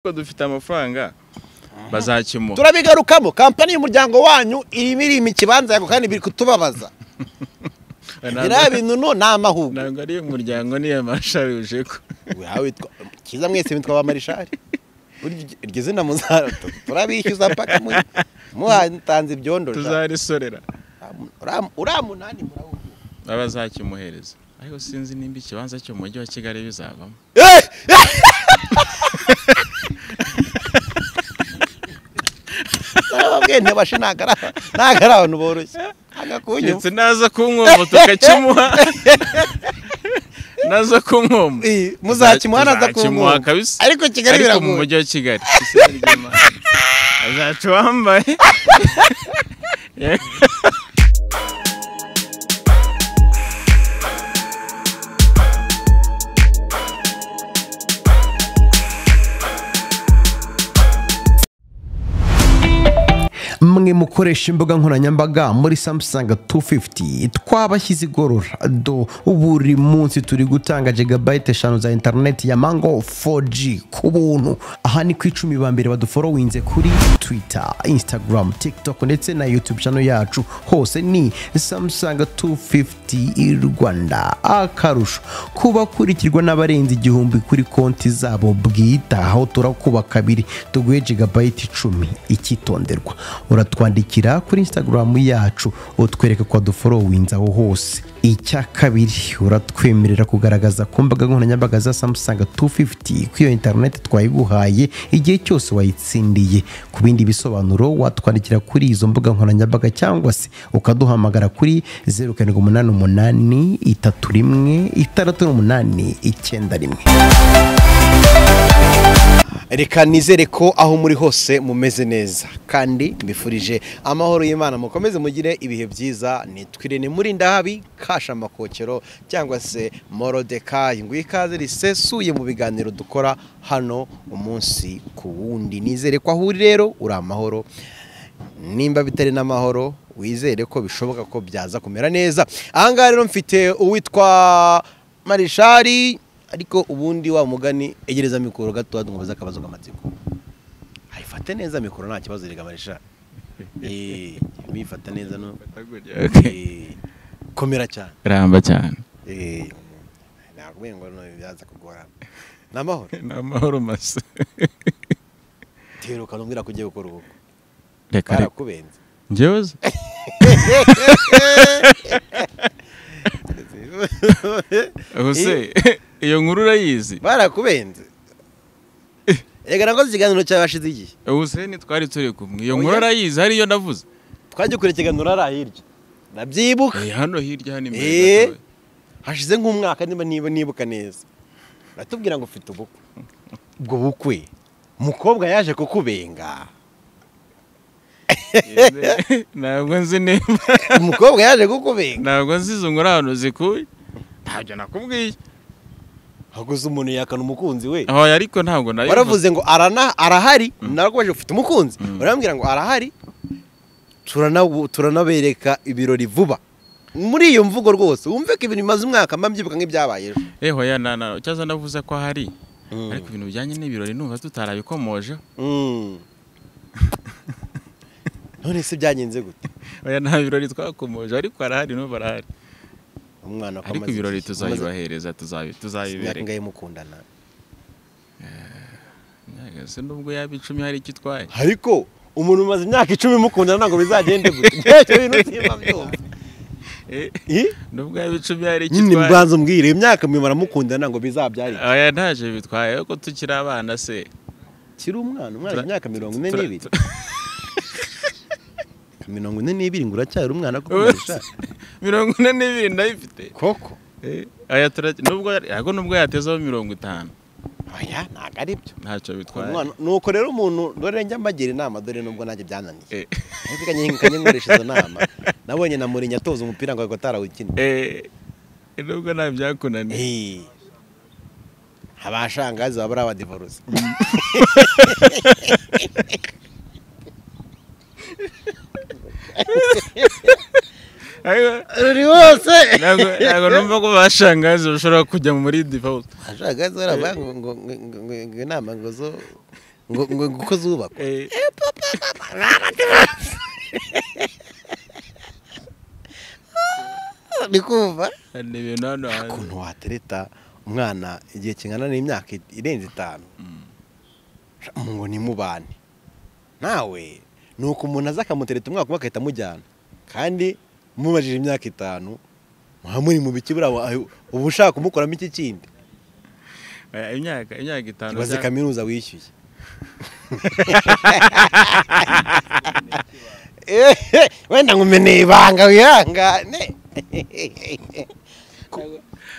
ko dufite amafaranga bazakemura turabigarukamo kampani y'umuryango wanyu irimo irima ikibanza yako kandi biri kutubabaza biriya bintu no ni amahugurwa ntabwo ari umuryango niya mashari uje ko Wewe witwa kiza mwese witwa ba marishari Burya iryo zina muzara turabishyuza mpaka muri- muhatanze ibyondo tuzarisorera uramunani murawugira bazakimuhereza ariko sinzi nimba ikibanza cyo mu mujyi wa kigali bizavamo nababwiye ntibashi ntabwo ari aba- ntabwo ari abantu boroshye agakunyu ndetse naza kumwoma tukakimuha naza kumwoma muzakimuha naza kumwuma kabisa ariko kigali ariko mu biragoye mujyi wa kigali azaca uwambaye mwe mukoresha imbuga nkoranyambaga muri Samsung 250 twabashyize igorora do buri munsi turi gutanga gigabyte eshanu za interineti ya mango 4G ku buntu aha ni ku icumi ba mbere baduforowinze kuri Twitter, Instagram, TikTok ndetse na YouTube channel yacu hose ni Samsung 250 Rwanda akarusho kubakurikirwa n'abarenze igihumbi kuri konti zabo bwite aho turakuba kabiri tuguhe gigabyte icumi icyitonderwa uratwandikira kuri instagram yacu utwereka ko waduforowinze aho hose icya kabiri uratwemerera kugaragaza ku mbuga nkoranyambaga za samusanga 250 ko iyo interineti twayiguhaye igihe cyose wayitsindiye ku bindi bisobanuro watwandikira kuri izo mbuga nkoranyambaga cyangwa se ukaduhamagara kuri 0788 31 68 91 reka nizere ko aho muri hose mumeze neza kandi mbifurije amahoro y'imana mukomeze mugire ibihe byiza nitwirene muri ndahabi kasha amakokero cyangwa se morodekayi ngo ikaze risesuye mu biganiro dukora hano umunsi ku wundi nizere ko aho uri rero uri amahoro nimba bitari n'amahoro wizere ko bishoboka ko byaza kumera neza ahangaha rero mfite uwitwa marishari ariko ubundi wa mugani egereza mikoro gato wadumubaza akabazo k'amatsiko ayifate neza mikoro nta kibazo rega marishari Eh, muyifata neza no Eh, komera cyane ramba cyane Eh, ntabwo ubuye ngo no byaza kugorana ni amahoro ni amahoro masa teruka ntumbwira ko ugiye gukora ubukwe reka reka barakubenze njyewe se? ubuse iyo nkuru urayizi barakubenze reka nakoze ikiganiro cyawe hashize igihe ubuse ntitwari turi kumwe iyo nkuru Oya. urayizi hariyo navuze twajya ukora ikiganiro hariya hirya nabyibuka Eh, hano hirya hano imbere Eh. gatoya. hashize nk'umwaka niba niba nibuka neza uratubwira ngo ufite ubukwe ubwo bukwe umukobwa yaje kukubenga ntabwo nzi nimba umukobwa yaje kukubenga ntabwo nzi izo nkuru ahantu zikuye ntabyo nakubwiye haguze umuntu yakana umukunzi we aho ariko ntabwo nayo waravuze ngo arana arahari narakomeje ufite umukunzi Mm. urambwira ngo arahari turanabu- turanabereka ibirori vuba muri iyo mvugo rwose wumve ko ibintu bimaze umwaka mba mbyibuka nk'ibyabaye ejo eho ya na na cyaza navuze ko hari Mm. ariko ibintu bijyanye n'ibirori numva tutarabikomoje Mm. none se byagenze gute oya nta birori twakomoje ariko harahari numva arahari umwana ko ariko amaze ibirori iki? Amaze- tuzabibahereza tuzabi- imyaka tuzabibereka ingahe mukundana Nyaga, se nubwo yaba icumi hari icyo itwaye ariko umuntu umaze imyaka icumi mukundana ntabwo bizagende gute Ibyo bintu simba mbyumva. Eh, Eh? nubwo yaba icumi hari icyo nyine itwaye mbanza umbwire imyaka mimara mukundana ntabwo bizabyara oya ntacyo bitwaye kuko tukiri abana se kiri umwana umwana Tura- imyaka mirongo ine tura- n'ibiri tura- mirongo ine n'ibiri ngo uracyari umwana kuko Ubu- umarisha mirongo ine n'ibiri ndayifite koko Eh, aya turaki- nubwo ariko nubwo yatezeho mirongo itanu oya ntabwo ari byo ntacyo bitwaye Umwana- nuko rero umuntu dore njya mbagira inama dore nubwo nanjye byananiye Eh, ariko kanye nkoresha izo nama nabonye na murinya atoza umupira ngo ariko atarawukinnye eh, nubwo nta byakunaniye Eh. abashangazi baba ari abadivorose Ariko- buri wose ntabwo ntabwo numva ko bashangazi bashobora kujya muri divorce abashangazi baravuga ngo ngo- ngo- ngo inama ngo zo ngo ngo ngo uko zubakwa ni kumva hari ibintu hano hanze ukuntu watereta umwana igihe kingana n'imyaka i- irenze itanu ngo nimubane nawe ni uko umuntu aza akamutereta umwaka umwe agahita amujyana kandi mubajije imyaka itanu muba muri mu biki buriya wa- uba ushaka kumukoramo iki kindi Eh, imyaka imyaka itanu ibaze bya- kaminuza wishyuye wenda nkumeneye ibanga wihangane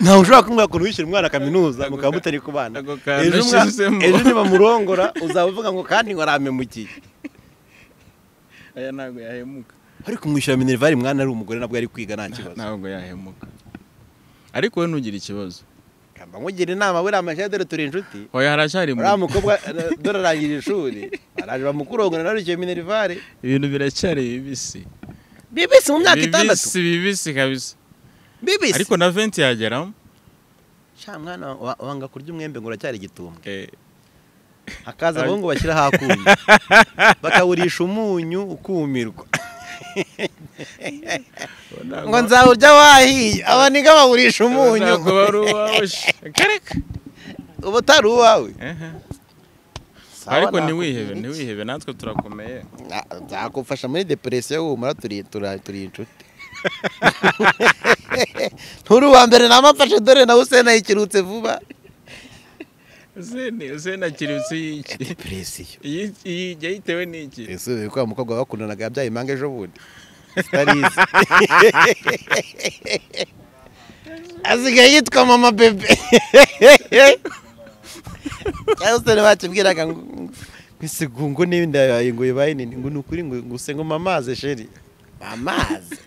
ntawe ushobora kumubwira ukuntu wishyura umwana kaminuza mukaba mutari kubana Ako kantu Ejo umwa- yashyizemo. ejo nibamurongora uzaba uvuga ngo kandi waramemukiye aya ntabwo yahemuka ariko umwishyura minerivare mwana ari umugore nabwo ari kwiga nta kibazo ntabwo yahemuka ariko we ntugire ikibazo kamba nkugira inama buriya amashyi dore turi inshuti oya haracyari mu- uriya mukobwa eh, dore arangije ishuri araje bamukurongora nawe wishyuye minerivare ibintu biracyari bibisi bibisi mu myaka itandatu bibisi bibisi kabisa bibisi ariko na venti yageramo sha mwana wa- wanga kurya umwembe ngo uracyari igitumbwe Eh, hakaza abahungu bashyira hakuye bakawurisha umunyu ukumirwa ubona ngo nzawurya wahiye aba ni bawurisha umunyu ntabwo bari uwawe shi. Kereka. uba utari uwawe Ehe. Sawa, ariko nakubwira ntiwihebe iki? ntiwihebe natwe turakomeye Na- nzagufasha muri deperesiyo humura turi tura- turi inshuti nturi uwa mbere namafashe dore nawe usena yikirutse vuba zene zene akiri munsi y'iki deperesiyo iyi iyi yayitewe n'iki ese uyu kwa mukobwa bakundanaga yabyaye impanga ejo bundi sitarizi asigaye yitwa mama bebe cyangwa se bakibwiraga ngo ese ngo ngo n'ibindi yabaye ngo bibaye nini ngo ni ukuri ngo ngo use ngo mamaze sheri mamaze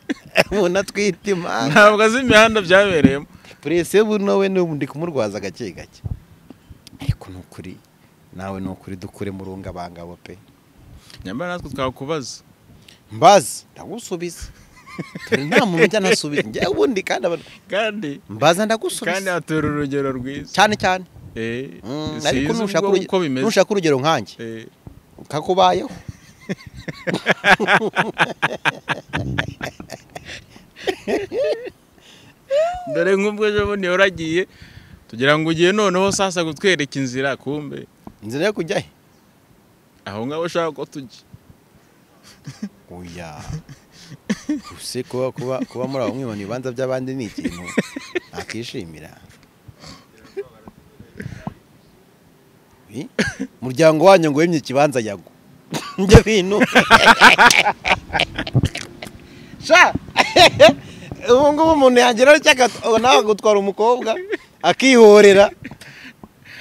umuntu atwite imanga ntabwo azi imihanda byabereyemo puresi ubu nawe ndi kumurwaza gake gake ariko ni ukuri nawe ni ukuri dukure mu rungabangabo pe nyamara natwe twakubaza mbazi ndagusubiza turi nta muntu ujya anasubiza njyewe ubundi kandi aba- kandi mbaza kandi ndagusubiza hatura urugero rwiza cyane cyane Eh, Mm, sinzi ariko ubwo nushaka uruge- uko bimeze nushaka urugero nkanjye Eh, kakubayeho dore nk'ubwo ejo bundi waragiye tugira ngo ugiye noneho sasa kutwereka inzira kumbe inzira yo kujya he aho ngaho ushaka ko tujya oya use kuba kuba kuba muri abo mwibona ibibanza by'abandi ni ikintu nakishimira Wi, muryango wanyu ngo wemye ikibanza yago njye bintu sha ubu ngubu umuntu yagira icyo nawe gutwara umukobwa akihorera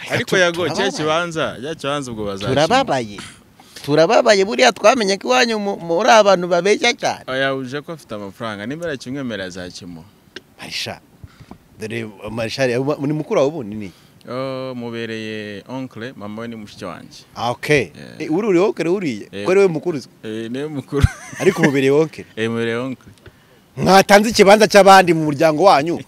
ariko Tu- yago cya turababaye. kibanza cya kibanza ubwo bazakimenya turababaye turababaye buriya twamenye ko iwanyu mu- muri abantu babeshya cyane oya uje ko afite amafaranga niba yakimwemerera azakimura marisha dore marishari ni mukuru wawe ubundi ni Oh, mubereye onkle mama we ni mushiki wanjye ah ok Yeah. Eh, uri uri wonkere uriye Yeah. ko ari we mukuru uzi. Eh, niwe mukuru ariko mubereye wonkere Eh, mubereye onkle mwatanze ikibanza cy'abandi mu muryango wanyu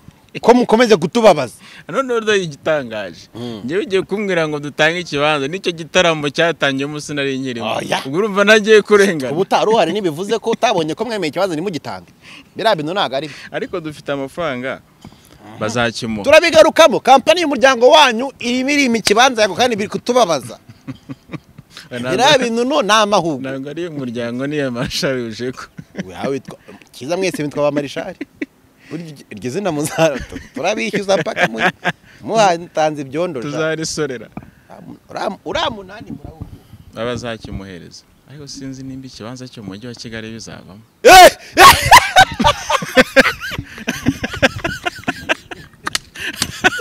ko mukomeze kutubabaza noneho rero igitangaje Mm. njyewe ugiye kumbwira ngo dutange ikibanza nicyo gitaramo cyatangiyemo sinari nkirimo Oya. ubwo urumva nagiye kurengana ubu utari uhari ntibivuze ko utabonye ko mwemeye ikibanza ntimugitange biriya bintu ntabwo ari byo ariko dufite amafaranga bazakimura turabigarukamo kampani y'umuryango wanyu irimo irimo ikibanza yako kandi biri kutubabaza biriya bintu no ni amahugu ntabwo ari umuryango niya mashari uje ko Wewe witwa kiza mwese witwa ba marishari Burya iryo- iryo zina muzara turabishyuza paka muri muhatanze ibyondo sha. tuzarisorera Uriya- uriya munani murawugira bazakimuhereza ariko sinzi nimba ikibanza cyo mu mujyi wa kigali bizavamo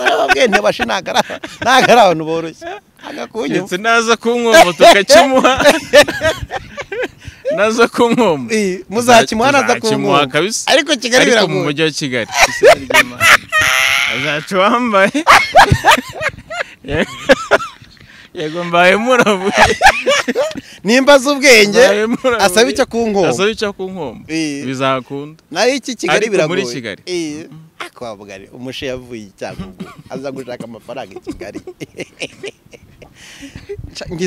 ababwiye ntibashi ntabwo ari aba- ntabwo ari abantu boroshye agakunyuma ndetse naza kumwoma tukakimuha naza kumwoma Iyi, muzakimuha naza Tuzakimuha kumwuma kabisa ariko kigali ariko mu biragoye mujyi wa kigali Isi ni ry'imana. azaca uwambaye yego mbaye murabuye nimba azi ubwenge Mbaye murabuye. asaba icyo kunkoma asaba icyo kunkomba Iyi. bizakunda naho iki kigali Ariko muri biragoye Kigali. Iyi. Ako bavuga ni, umushe yavuye i cyangugu aza gushaka amafaranga i kigali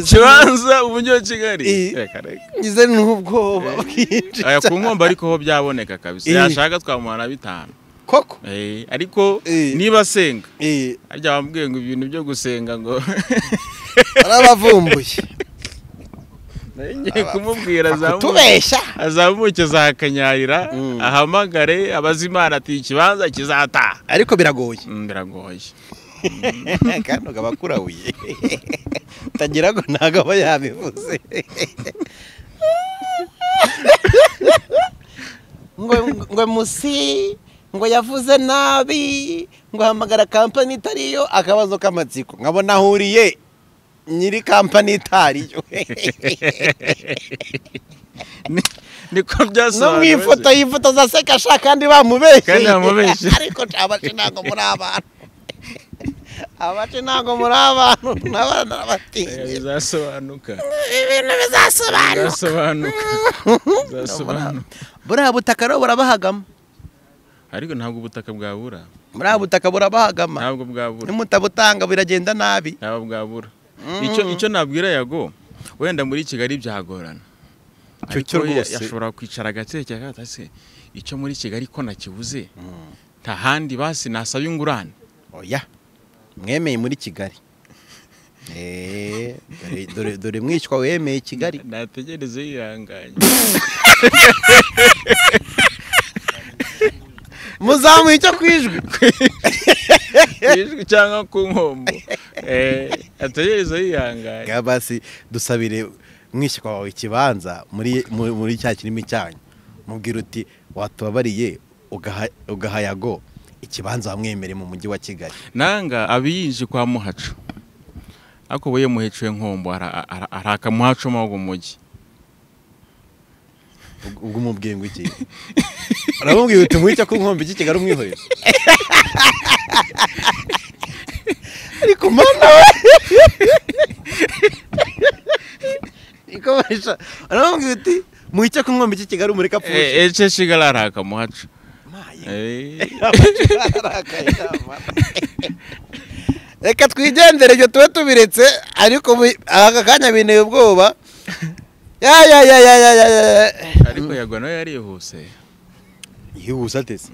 kibanza umujyi wa kigali Eh. reka reka ngize n'ubwoba bwinshi aya ku nkombe ariko ho byaboneka kabisa Eh. yashaka twamuha na bitanu koko Eh, ariko Eh. niba asenga Eh, harya wambwiye ngo ibintu byo gusenga ngo barabavumbuye nari ngiye kumubwira azamu- kutubeshya azamuke za kanyarira Mm. ahamagare abaze imana ati ikibanza kizataha ariko biragoye Mm, biragoye kano kaba kurahuye tagira ngo ntabwo aba yabivuze ngo ngo musi ngo yavuze nabi ngo hamagara kampani itariyo akabazo k'amatsiko nkabona ahuriye nyiri kampani itariyo Ni- niko no mu byasobanuwe ifoto yifotoza aseka ashaka kandi bamubeshye Kandi bamubeshye. ariko abace ntabwo muri abantu abace ntabwo muri abantu n'abana Eh, batinya bizasobanuka ibintu bizasobanuka bizasobanuka bizasobanuka buriya butaka rero burabahagama ariko ntabwo ubutaka bwabura buriya butaka burabahagama ntabwo bwabura nimutabutanga biragenda nabi ntabwo bwabura icyo icyo nabwira yago wenda muri kigali byagorana Cyo cyo Ariko ya- rwose. yashobora kwicara agatekereza ati ese icyo muri kigali ko nakibuze nta handi basi nasaba ingurane oya mwemeye muri kigali Eh, dore- dore- dore mwishywa wemeye kigali nategereze yihanganye muzamuye icyo ku ijwi Yishwe cyangwa ku nkombo Eh, ategereze yihanganye ngaha basi dusabire mwishywa wawe ikibanza muri muri- muri cya kirimi cyanyu mubwira uti watubabariye ugaha- ugaha yago ikibanza wamwemere mu mujyi wa kigali nanga abiyinji kwa muhaco ariko we muheciwe nkombo ara- ara- araka muhaco mo mu mujyi Ubwo- ubwo umubwiye ngo iki uramubwira uti mwicya ku nkombe iki kigali umwihorere ariko mana we ikoresha uramubwira uti mwicya ku nkombe iki kigali umureka apfuye Eh, ece shigara araka muhaco maye Eh, reka twigendere ibyo tube tubiretse ariko ubu- aka kanya binteye ubwoba ya ya ya ya ya ya ya ariko yagwa nawe yarihuse yihuse atese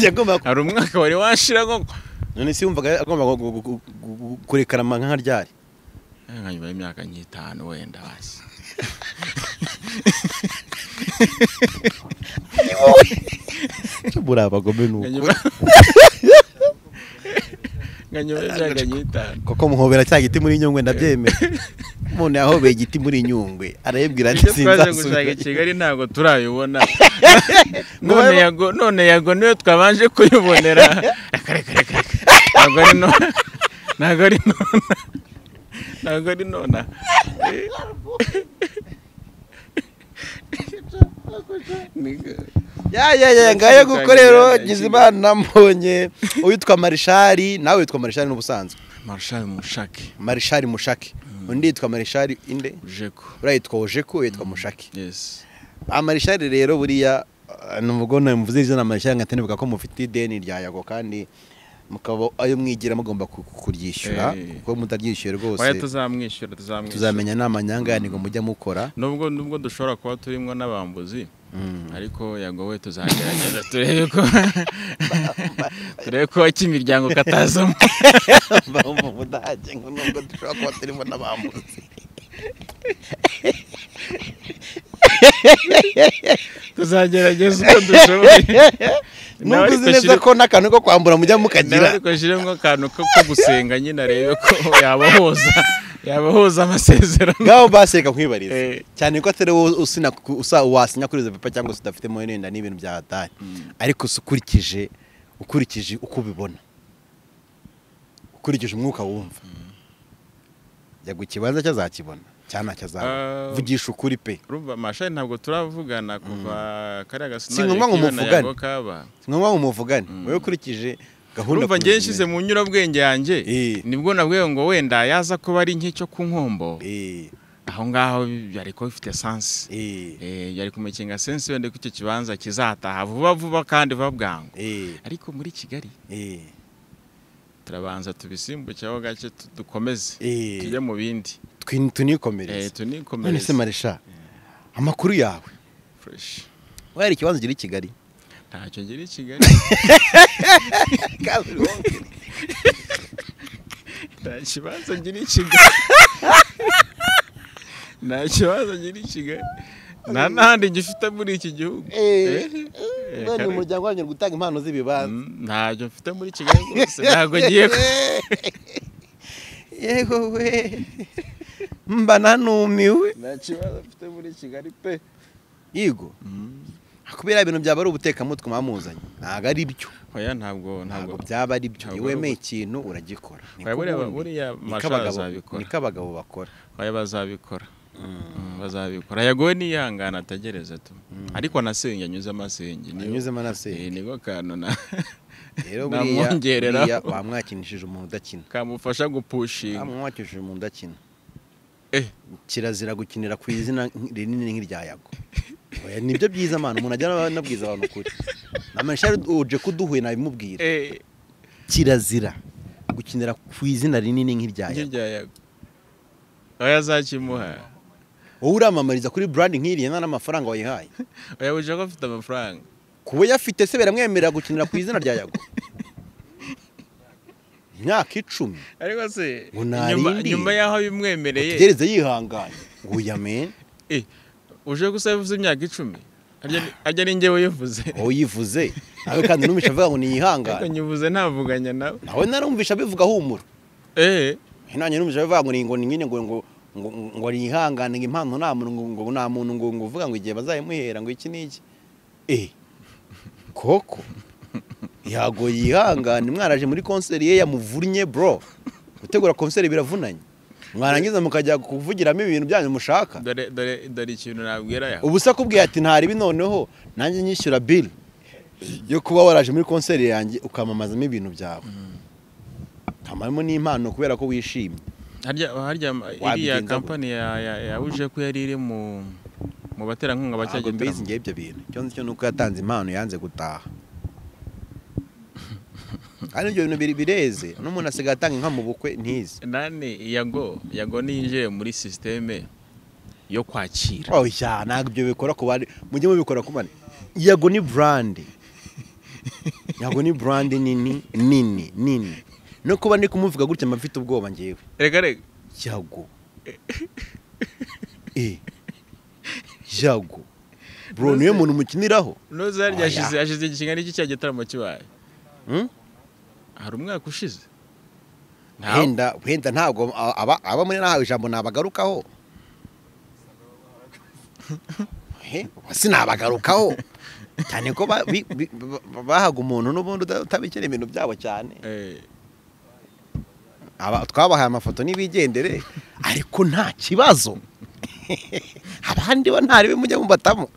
yagomba hari umwaka wari washira nkoko none si wumvaga agomba gu- gu- gu- gu- gu- kurekarama nka ryari nka nyuma y'imyaka nk'itanu wenda basi cyo muri abagome Nka nuko nyuma- nka nyuma y'imyaka nk'itanu koko muhobera cya giti muri nyungwe ndabyemera umuntu yahobeye igiti muri nyungwe arayibwira ati icyo twaje gushaka i sinzasubira kigali ntabwo turayibona Ngo none babe- yago none yago niyo twabanje kuyibonera Reka, reka, reka, reka. ntabwo ari none ntabwo ari nona ntabwo ari nona ya ya ya ngayo kuko rero Nkizimana mbonye uwitwa marishari nawe witwa marishari n'ubusanzwe marshal mushake marishari mushake undi yitwa marishari inde jeko uriya yitwa ojeku uyu yitwa mushake yes amarishari rero buriya eh, ni ubwo mvuze izina marishari nkatanibuka ko mufite ideni rya yago kandi mukaba ayo mwigira mugomba ku- kuryishyura Eh. kuko mutaryishyuye oya rwose tuzamwishyura tuzamwishyura tuzamenya nama nyanganigo mujya mukora nubwo nubwo dushobora kuba turimo n'abambuzi ariko yagowe tuzagerageza turebe ko turebe ko ak'imiryango katazamo baba mu budage ngo nubwo dushobora kuba turimo n'abambuzi tuzagerageza uko dushoboye Nawe nubwo uzi ariko neza shira- ko n'akantu ko kwambura mujya nawe mukagira ariko nshyiremo akantu ko ko gusenga nyine arebe ko yabahuza yabahuza amasezerano ngaho basi reka nkwibarize Eh. cyane ko atari wowe usina ku- usa wasinya kuri izo pepa cyangwa se udafitemo wenda n'ibintu bya hatari ariko se ukurikije ukurikije uko ubibona ukurikije umwuka wumva yagu ikibanza cyo azakibona cyane Ah. akazabona vugisha ukuri pe urumva mashani ntabwo turavugana kuva kariya Si gasinari ngombwa ngo k'ibona muvugane. yago kaba si ngombwa ngo muvugane wowe ukurikije gahunda urumva ngewe nshyize mu nyurabwenge yanjye Eh. nibwo nabwiwe ngo wenda yaza kuba ari nk'icyo ku nkombo eh aho ngaho byari kuba bifite sansi eh Eh, yari kumukinga sensi wenda ko icyo kibanza kizataha vuba vuba kandi vuba bwangu eh ariko muri kigali eh turabanza tubisimbukeho gake tu- dukomeze Eh. tujye mu bindi Twi- Eh, tunikomereze none se tunikomereze marisha amakuru yawe Fresh. wari ikibanza ugira i kigali ntacyo ngira i kigali nta kibanza ngira i kigali nta kibanza ngira i kigali nta n'ahandi gifite muri iki gihugu Eh, eh, none kare- umuryango wanyu uri gutanga impano z'ibibanza Mm, ntacyo mfite muri kigali rwose ntabwo ngiye ku yego we mba nanumiwe nta kibazo mfite muri kigali pe yego kubera ibintu byaba ari ubutekamutwe mwamuzanye ntabwo ari byo oya ntabwo ntabwo ntabwo byaba ari byo ntabwo iyo ari wemeye ikintu uragikora Oya, buriya- buriya Machar azabikora. niko abagabo bakora oya bazabikora Mm, bazabikora yagowe niyangana atagereza tu ariko nasenge anyuze amasenge niyo- anyuzemo na se Eh, niko kantu na rero buriya namwongerera buriya wamwakinishije umuntu udakina kamufasha gupushinga wamwakinishije umuntu udakina Eh. kirazira gukinira ku izina rinini nk'irya yago Oya, nibyo byiza mwana umuntu ajya aba- anabwiza abantu ukuri namashari uje kuduhuye nabimubwira Eh, kirazira gukinira ku izina rinini nk'irya yago nk'irya yago oya azakimuha wowe uramamariza kuri brand nk'iriya nta n'amafaranga wayihaye oya buje ko afite amafaranga kuba yafite se biramwemerera gukinira ku izina rya yago imyaka icumi ariko se Ngo nyuma- narindi. nyuma y'aho bimwemereye gereza yihanganye nguya men Eh, uje gusa yavuze imyaka icumi Arya- arya ni njyewe uyivuze wowe uyivuze nawe kandi numvisha avuga ngo ariko niyihangane nyuvuze ntavuganya nawe nawe narumvisha bivuga humura eh nanjye numvisha bivuga ngo ni- ngo ni nyine ngo ngo ngo ngo niyihangane ngo impano nta muntu ngo ngo nta muntu ngo ngo uvuga ngo igihe bazayimuhera ngo iki n'iki eh koko yago yihangane mwaraje muri konseri ye yamuvunnye bro gutegura konseri biravunanye mwarangiza mukajya kuvugiramo ibintu byanyu mushaka dore dore dore ikintu nabwira yawe ubu se akubwiye ati ntaribi noneho nanjye nyishyura bili yo kuba waraje muri konseri yanjye ukamamazamo ibintu byawe nkamaramo n'impano kubera ko wishimye harya harya iriya Wabigenza kampani ya- ya- ya uje ko yari iri mu mu baterankunga ntabwo bacyagitaramo mbizi ngewe ibyo bintu icyo nzi cyo ni uko yatanze impano yanze gutaha kandi ibyo bintu biri- bireze n'umuntu asigaye atanga inka mu bukwe ntizi nane yago yago niyinjire muri sisiteme yo kwakira oya ntabwo ibyo bikora ku bari mujye mubikora ku bari yago ni burandi yago ni burandi nini nini nini no kuba ndi kumuvuga gutya mba mfite ubwoba ngewe reka reka yago e yago bro niwe muntu umukiniraho noza harya Oya. hashize hashize ikingana iki cya gitaramo kibaye Hmm? hari umwaka ushize Ntawe- wenda wenda ntabwo a- aba- aba muri nahawe ijambo nabagarukaho Eh, ubu sinabagarukaho cyane ko ba- bi- bi- ba- bahaga umuntu n'ubundi uta- utabikira ibintu byabo cyane eh, Aba- twabahaye amafoto n'ibigendere ariko nta kibazo abandi bo ntaribe mujya mubatamo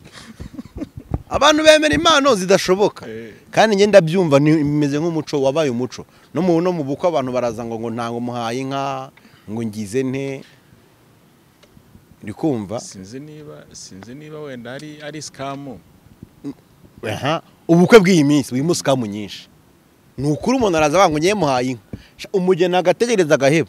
abantu bemera impano zidashoboka Eh. kandi njye ndabyumva ni- bimeze nk'umuco wabaye umuco no mu no mu bukwe abantu baraza ngo ngo ntango muhaye inka ngo ngize nte uri kumva sinzi niba sinzi niba wenda ari ari sikamu aha ubukwe bw'iyi minsi burimo sikamu nyinshi ni ukuri umuntu araza avuga ngo ngiye muhaye inka Sha, umugeni agategereza agaheba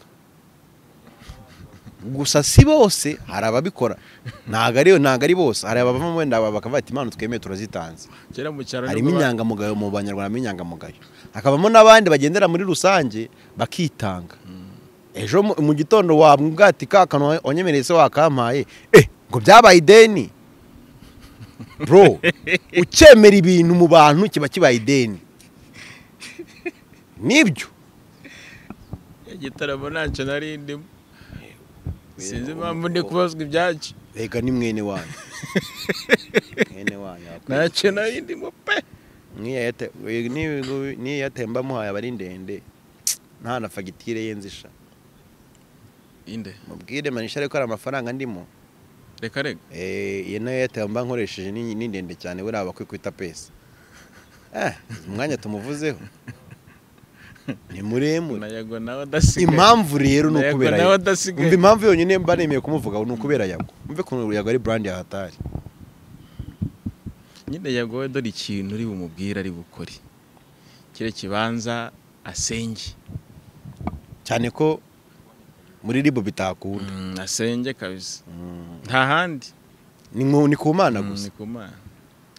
gusa si bose hari ababikora ntabwo ari ntabwo ari bose hari abavamo wenda aba bakavuga ati impano twemeye turazitanze kera mu cyaro harimo nibwo ba- inyangamugayo mu banyarwanda harimo inyangamugayo hakabamo n'abandi bagendera muri rusange bakitanga ejo mu- mu gitondo wabwira ati ka kantu wanyemereye se wakampaye eh ngo byabaye ideni bro ukemera ibintu mu bantu kiba kibaye ideni nibyo igitaramo ntacyo nari ndimo sinzi impamvu ndi kubazwa ibyacyo reka ni mwene wanyu mwene wanyu akwiye. ntacyo nari ndimo pe N'iyo Airtel- we- n'iyo- n'iyo Airtel mbamuhaye aba ari ndende nta na fagitire ye nzisha inde mubwire manisha ariko ari amafaranga ndimo reka reka Eh, iyi nayo airtel mba nkoresheje ni ni ndende cyane buriya bakwiye kwita pesa Eh, umwanya tumuvuzeho ni muremure nayago nawe adasigaye impamvu rero ni ukubera Yego, nawe yago adasigaye. umva impamvu yonyine mba nemeye kumuvuga ni ukubera yago umve ukuntu yago ari brand ya hatari nyine yagowe dore ikintu uri bumubwire ari bukore kire kibanza asenge cyane ko muri ribu bitakunda Mm, asenge kabisa nta handi ni mu- ni ku mana Mm, gusa ni ku Mana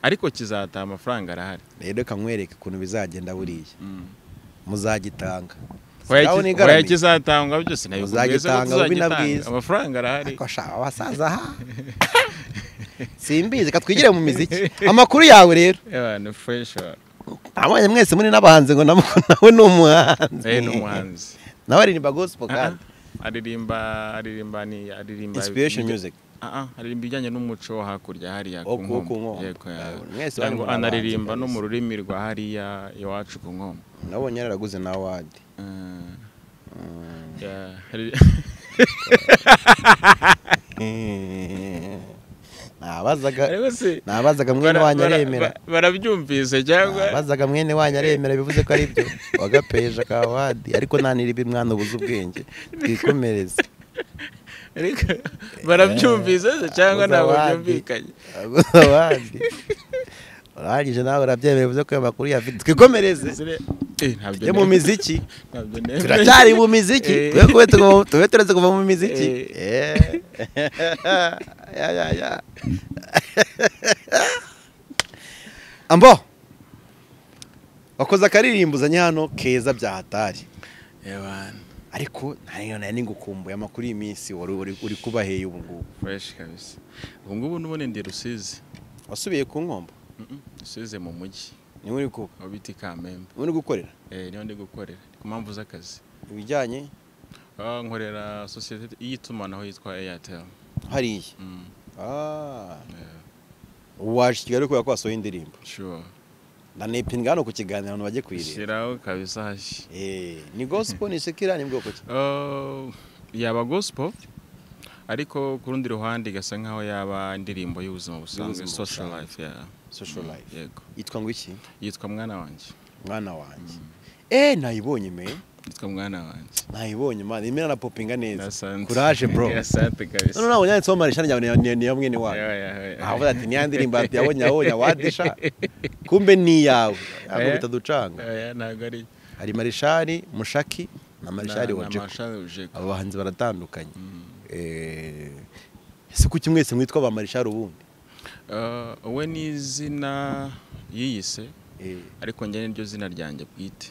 ariko kizataha amafaranga arahari rero reka nkwereke ukuntu bizagenda buriya Mm. muzagitanga Hoya Sinabona ki- hoya igaramye. kizatangwa byose ntabwo Muzagitanga bubi na bwiza. amafaranga arahari Ariko sha abasaza ha simbizi reka twigire mu miziki amakuru yawe rero abantu fureshi abonye mwese muri n'abahanzi ngo nawe nawe ni umuhanzi eh ni umuhanzi nawe aririmba gospel kandi Ah, aririmba aririmba ni aririmba inspiration music Ah, ah, aririmba ibijyanye n'umuco wo hakurya hariya Oh, ku- nkombe. ku Nkombo. Yego, ya- Ah, mwese cyangwa bari muri anaririmba abahanzi no mu kabisa. rurimi rwa hariya iwacu ku nkombe nabonye yaraguze na wadi Ah, ya- hari- nabazaga ariko se nabazaga mwene bara- wanyu bara- aremera ba- barabyumvise cyangwa nabazaga mwene wanyu aremera bivuze ko ari byo wagapeje ka wadi ariko naniribi mwana ubuze ubwenge twikomereze ariko barabyumvise se cyangwa abuza ntabwo abandi. byumvikanye abuze abandi urangije nawe urabyemera uvuze ko ayo makuru yafite twikomereze Eh, ntabyo tujye mu nemera. miziki Ntabyo nemera. turacyari mu miziki Eh. tube kuba tuguma- tube turetse kuva mu miziki Eh. Ya, ya, ya. ambo wakoze akaririmbo uzanye hano keza bya hatari Eh, bana. ariko ntayo nari ngukumbuye amakuru y'iminsi wari uri- uri kubaheye ubu ngubu fresh kabisa ubu ngubu n'ubundi ndi rusizi wasubiye ku nkombo Mm-mm, rusizi mu mujyi niwe uri kuba aho bita i kamembe niwe uri gukorera Eh, niho ndi gukorera ku mpamvu z'akazi ibijyanye Ah, nkorera sosiyete y'itumanaho yitwa airtel hariya Mm, Ah. yeah, ubu waje i kigali kubera ko wasohoye indirimbo sure ndanepinga hano ku kiganiro abantu bajye kwireba shyiraho kabisa hashya Eh, ni gospel ni sekira ni bwoko ki Ah, yaba gospel ariko ku rundi ruhande igasa nkaho yaba indirimbo y'ubuzima busanzwe Y'ubuzima social busanzwe. life yeah. social Mm, life yego yitwa ngo iki yitwa mwana wanjye mwana wanjye eh nayibonye me yitwa mwana wanjye nayibonye man imera na popinga neza Asante. courage bro asante kabisa none nabonye yanditseho marisha ryawe ni- ni ya mwene Yeah, wawe yeah, yeah. avuga ati niya ndirimbo ati yabonye yabonye awadisha kumbe ni iyawe ahubwo Eh. bitaducanga Oya, ntabwo ari hari marishari mushaki na marishari na- na wajeko Marshal Ojeko. abo bahanzi baratandukanye Eh, ese kuki mwese mwitwa ba marishari ubundi Ah, we ni izina yiyise Eh, ariko njye niryo zina ryanjye bwite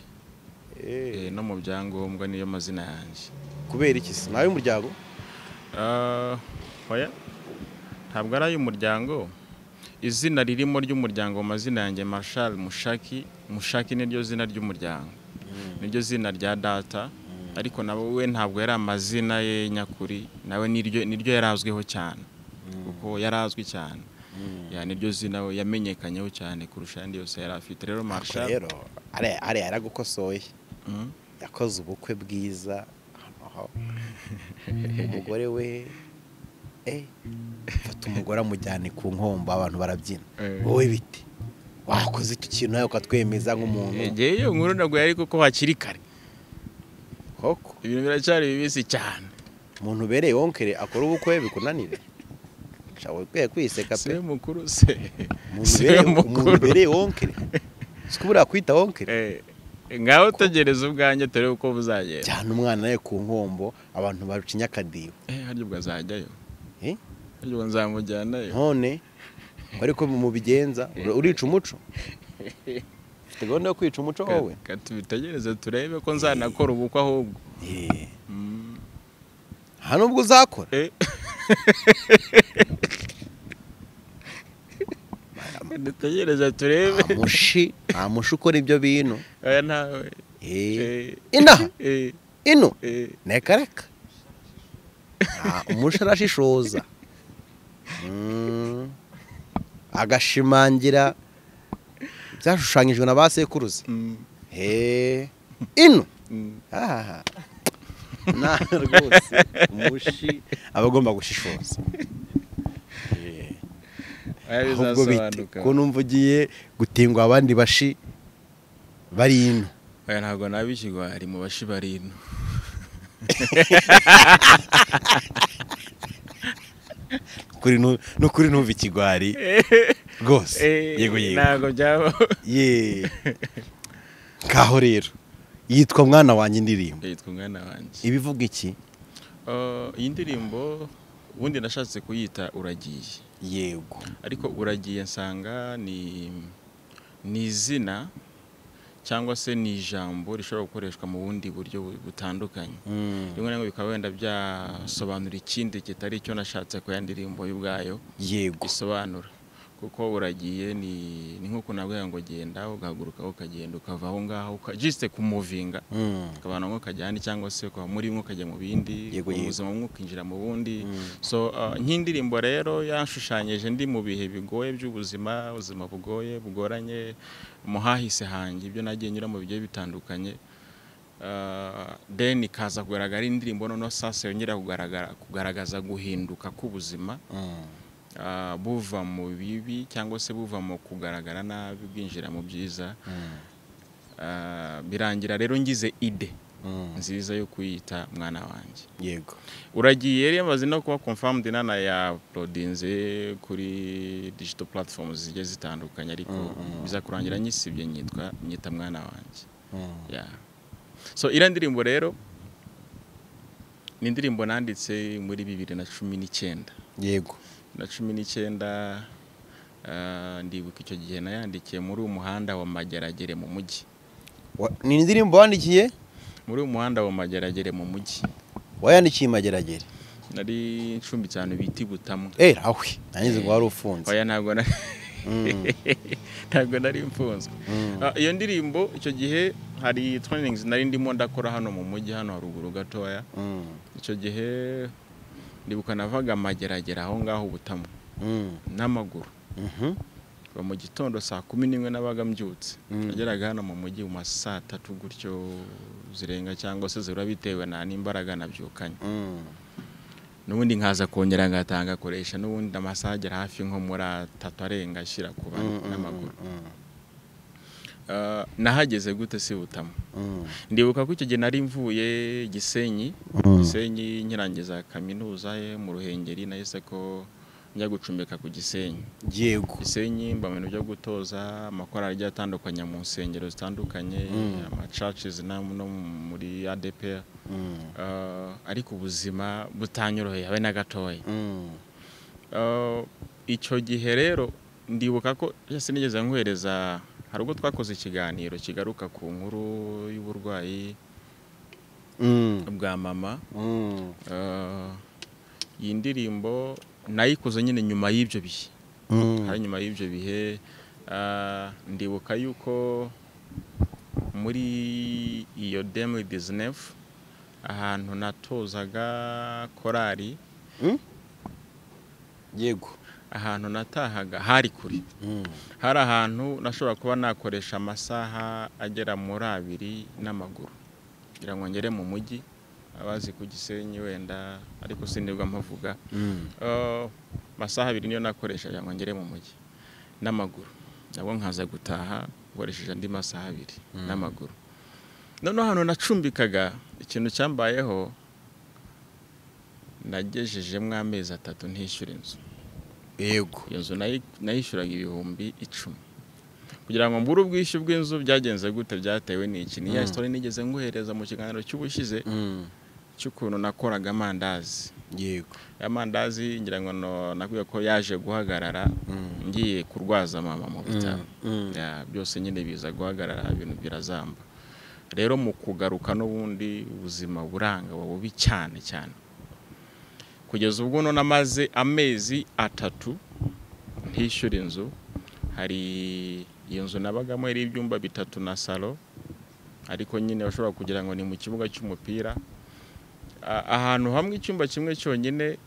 Eh, eh, no mu byangombwa niyo mazina yanjye kubera iki se nawe umuryango Ah, oya, ntabwo ari ay'umuryango izina ririmo ry'umuryango mu mazina yanjye marshal mushaki mushaki niryo zina ry'umuryango niryo zina rya data ariko nawe we ntabwo yari amazina ye nyakuri nawe niryo niryo yari azwiho cyane kuko yari azwi cyane ya niryo zina we yamenyekanyeho cyane kurusha ayandi yose yari afite rero Ariko marshal rero ariya ariya yaragukosoye Mm. yakoze ubukwe bwiza aho umugore we eh fata umugore amujyane ku nkombo abantu barabyina Eh. wowe bite wakoze icyo kintu nawe ukatwemeza nk'umuntu igihe iyo nkuru ntabwo yari kuko hakiri kare koko ibintu biracyari bibisi cyane umuntu ubereye wonkere akora ubukwe bikunanire shawe ukwiye kwiseka pe siwe mukuru se umuntu siwe ubereye- umuntu mukuru ubereye wonkere siko buriya kwita wonkere Eh, ngaho utegereza ubwanjye turebe uko buzagenda cyane umwana we ku nkombo abantu barucinya akadiho Eh, harya ubwo azajyayo Eh? harya ubwo nzamujyanayo none ariko mubigenza urica umuco ufite gahunda yo kwica umuco wowe Ka- ka tubitegereze turebe ko nzanakora ubukwe ahubwo Eh, Mm. nta nubwo uzakora Eh. dutegereze turebe nta mushi nta mushi ukora ibyo bintu oya nawe Eh, Eh, inaha eh, ino eh. reka reka Ah, umushi arashishoza Mm. agashimangira byashushanyijwe na ba sekuruza Mm, Eh, ino mm. aha na rwose umushi aba agomba gushishoza Oya, ahubwo bite bizasobanuka ko numva ugiye gutingwa abandi bashi bari ino oya ntabwo naba ikigwari mu bashi bari ino Kuri nu- n'ukuri numva ikigwari rwose Eh, yego yego ntabwo byaba ye ngaho rero yitwa mwana wanjye indirimbo yitwa umwana wanjye ibivuga iki Eh, iyi ndirimbo ubundi nashatse kuyita uragiye yego ariko uragiye nsanga ni ni izina cyangwa se ni ijambo rishobora gukoreshwa mu bundi buryo bu- butandukanye rimwe na rimwe bikaba wenda byasobanura ikindi kitari icyo nashatse ku ya ndirimbo y'ubwayo yego bisobanura kuko uragiye ni ni nk'uko nabwira ngo genda ugahaguruka ukagenda ukava aho ngaho uka- jisite kumuvinga Mm. ukabana nko ukajya ahandi cyangwa se ukava muri bimwe ukajya mu bindi Yego, uva mu yego. buzima bumwe ukinjira mu bundi so uh, nk'indirimbo rero yanshushanyije ndi mu bihe bigoye by'ubuzima ubuzima bugoye bugoranye mu hahise hanjye ibyo nagiye nyuramo bigiye bitandukanye Uh, then ikaza kugaragara indirimbo noneho sasa yongera kugaragara kugaragaza guhinduka k'ubuzima Mm. ah, buva mu bibi cyangwa se buva mu kugaragara nabi bwinjira mu byiza Ah, birangira rero ngize ide Mm. nziza yo kuyita mwana wanjye yego uragiye yari yamaze no kuba confirmed inana ya prodinze kuri digital platforms zigiye zitandukanye ariko biza kurangira nyisibye nyitwa nyita mwana wanjye Mm. yeah. so iriya ndirimbo rero ni indirimbo nanditse muri bibiri na cumi n'icyenda yego na cumi n'icyenda ah, ndibuka icyo gihe nayandikiye muri uwo muhanda wa mageragere mu mujyi Wa- ni indirimbo wandikiye muri uwo muhanda wa mageragere mu mujyi wayandikiye imageragere nari ncumbitse ahantu bita i Butamu eh awe nangize ngo wari ufunze oya ntabwo na- ntabwo nari mfunzwe Ah, iyo ndirimbo icyo gihe hari trainings nari ndimo ndakora hano mu mujyi hano haruguru gatoya Mm. icyo gihe ndibuka navaga mageragere aho ngaho Butamu Mm. n'amaguru Mhm. kuva mu gitondo saa kumi n'imwe nabaga mbyutse nageraga hano mu mujyi mu ma saa tatu gutyo zirenga cyangwa se zibura bitewe na n'imbaraga nabyukanye Mm. n'ubundi nkaza kongera ngatanga akoresha n'ubundi amasaha agera hafi nko muri atatu arenga ashyira ku bane n'amaguru Mm. Ah, nahageze gute si butama Mm. ndibuka ko icyo gihe nari mvuye gisenyi gisenyi nkirangiza kaminuza ye mu ruhengeri nahise ko njya gucumbika ku gisenyi yego gisenyi mba mu bintu byo gutoza amakorali agiye atandukanye mu nsengero zitandukanye amacacizi no no muri adepr Mm. Ah, ariko ubuzima butanyoroheye habe na gatoya Mm. Ah, icyo gihe rero ndibuka ko yose nigeze nkohereza hari ubwo twakoze ikiganiro kigaruka ku nkuru y'uburwayi Mm. bwa mama Mm. Ah, iyi ndirimbo nayikoze nyine nyuma y'ibyo bihe Mm. hari nyuma y'ibyo bihe ah, ndibuka yuko muri iyo demu dizinefu ahantu natozaga korali Mm? yego ahantu natahaga hari kure Mm. hari ahantu nashobora kuba nakoresha amasaha agera muri abiri n'amaguru kugira ngo ngere mu mujyi abazi ku gisenyi wenda ariko sinirwa mpavuga Mm. Eh, amasaha abiri niyo nakoresha kugira ngo ngere mu mujyi n'amaguru nabwo nkaza gutaha nkoresheje andi masaha abiri n'amaguru noneho ahantu nacumbikaga ikintu cyambayeho nagejejemo amezi atatu ntishyura inzu yego iyo nzu nayi- nayishyuraga ibihumbi icumi kugira ngo mbure ubwishyu bw'inzu byagenze gute byatewe n'iki ni ya sitori nigeze nguhereza mu kiganiro cy'ubushyize Mm. cy'ukuntu nakoraga amandazi yego aya mandazi ngira ngo no- nakwiye ko yaje guhagarara ngiye kurwaza mama mu bitaro Mm. Ya, byose nyine biza guhagarara ibintu birazamba rero mu kugaruka n'ubundi ubuzima buranga buba bubi cyane cyane kugeza ubwo none amaze amezi atatu ntishyura inzu hari iyo nzu nabagamo yari ibyumba bitatu na salo ariko nyine bashobora kugira ngo ni mu kibuga cy'umupira A- ahantu hamwe icyumba kimwe cyonyine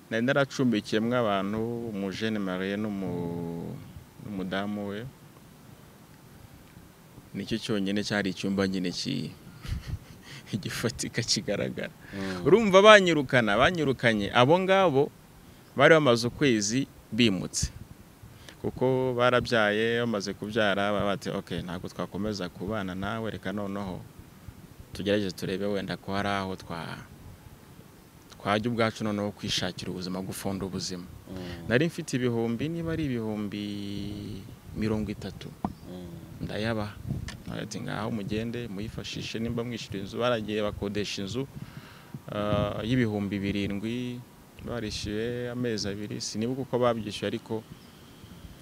nari naracumbikiyemo abantu umujene marie n'umu- n'umudamu we nicyo cyonyine cyari icyumba nyine ki gifatika kigaragara urumva banyirukana banyirukanye abo ngabo bari bamaze ukwezi bimutse kuko barabyaye bamaze kubyara baba bati ok ntabwo twakomeza kubana nawe reka noneho tugerageze turebe wenda ko hari aho twa twajya ubwacu noneho kwishakira ubuzima gufunda ubuzima nari mfite ibihumbi niba ari ibihumbi mirongo itatu Mm. ndayabaha ati ngaho mugende muyifashishe nimba mwishyura inzu baragiye bakodesha inzu ah, y'ibihumbi birindwi barishyuye amezi abiri sinibuka uko babyishyuye ariko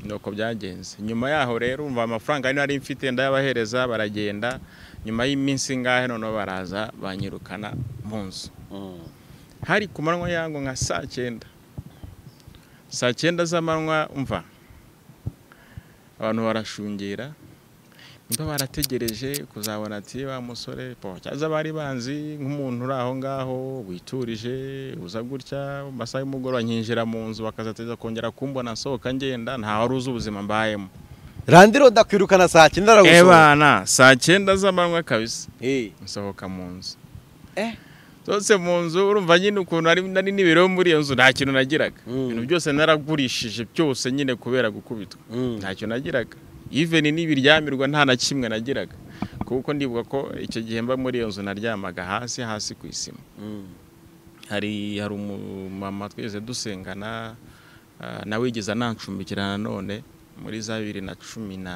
ni uko byagenze nyuma yaho rero umva amafaranga ari nari mfite ndayabahereza baragenda nyuma y'iminsi ingahe noneho baraza banyirukana mu nzu hari ku manywa yango nka saa cyenda saa cyenda z'amanywa umva abantu barashungera niba barategereje kuzabona ati wa musore po cyaza bari banzi nk'umuntu uri aho ngaho witurije uza gutya mu masaha y'umugoroba nkinjira mu nzu bakazateza kongera kumbona nsohoka ngenda nta wari uzi ubuzima mbayemo randiro ndakwirukana saa cyenda aragusohora ebana saa cyenda z'amanywa kabisa Eh, nsohoka mu nzu Eh. zose mu nzu urumva nyine ukuntu ari nari n'ibiro muri iyo nzu nta kintu nagiraga Mm. ibintu byose naragurishije byose nyine kubera gukubitwa Mm. nta kintu nagiraga iveni n'ibiryamirwa nta na kimwe nagiraga kuko ndibuka ko icyo gihe mba muri iyo nzu naryamaga hasi hasi ku isima Mm. hari hari umumama twese dusengana ah, nawe yigeze anancumbikira nanone muri za bibiri na cumi na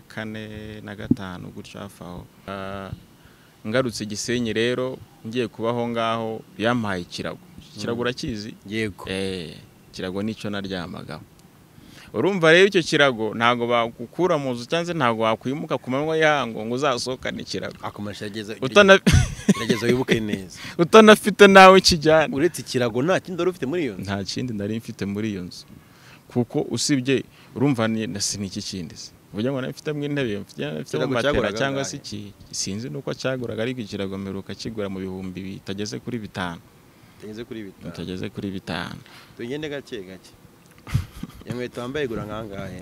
kane na gatanu gutyo hafi aho Ah, ngarutse gisenyi rero ngiye kubaho ngaho yampaye ikirago ikirago urakizi yego Eh, ikirago nicyo naryamagaho urumva rero icyo kirago ntabwo bagukura mu nzu cyangwa se ntabwo wakwimuka ku manywa y'ihango ngo uzasohokane ikirago akomeje ageze Utana- gerageza wibuke neza utanafite nawe ikijyana uretse ikirago nta kindi wari ufite muri iyo nzu nta kindi nari mfite muri iyo nzu kuko usibye urumva ni- na siniki kindi se uvuga ngo nafitemo intebe mfitemo Ikirago matera cyaguraga cyangwa se angahe? iki sinzi nuko cyaguraga ariko ikirago mperuka kigura mu bihumbi bitageze kuri bitanu tugeze kuri bitanu bitageze kuri bitanu tugende gake gake iyo nkweto wambaye igura nkangahe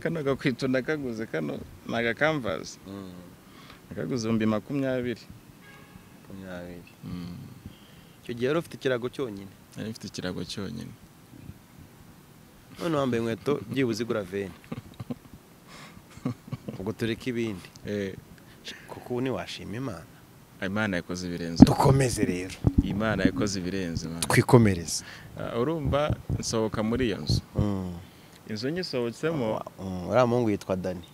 kano gakweto ndakaguze kano ni agakamvasi Mm, nakaguze ibihumbi makumyabiri makumyabiri Mm, icyo gihe wari ufite ikirago cyonyine nari mfite ikirago cyonyine none wambaye inkweto byibuze igura veni ubwo tureke ibindi Eh, kuko ubu ntiwashima imana imana yakoze ibirenze dukomeze rero imana yakoze ibirenze man. twikomereze Ah, urumva nsohoka muri iyo nzu Mm. inzu nyisohotsemo Mm, uriya muhungu yitwa dani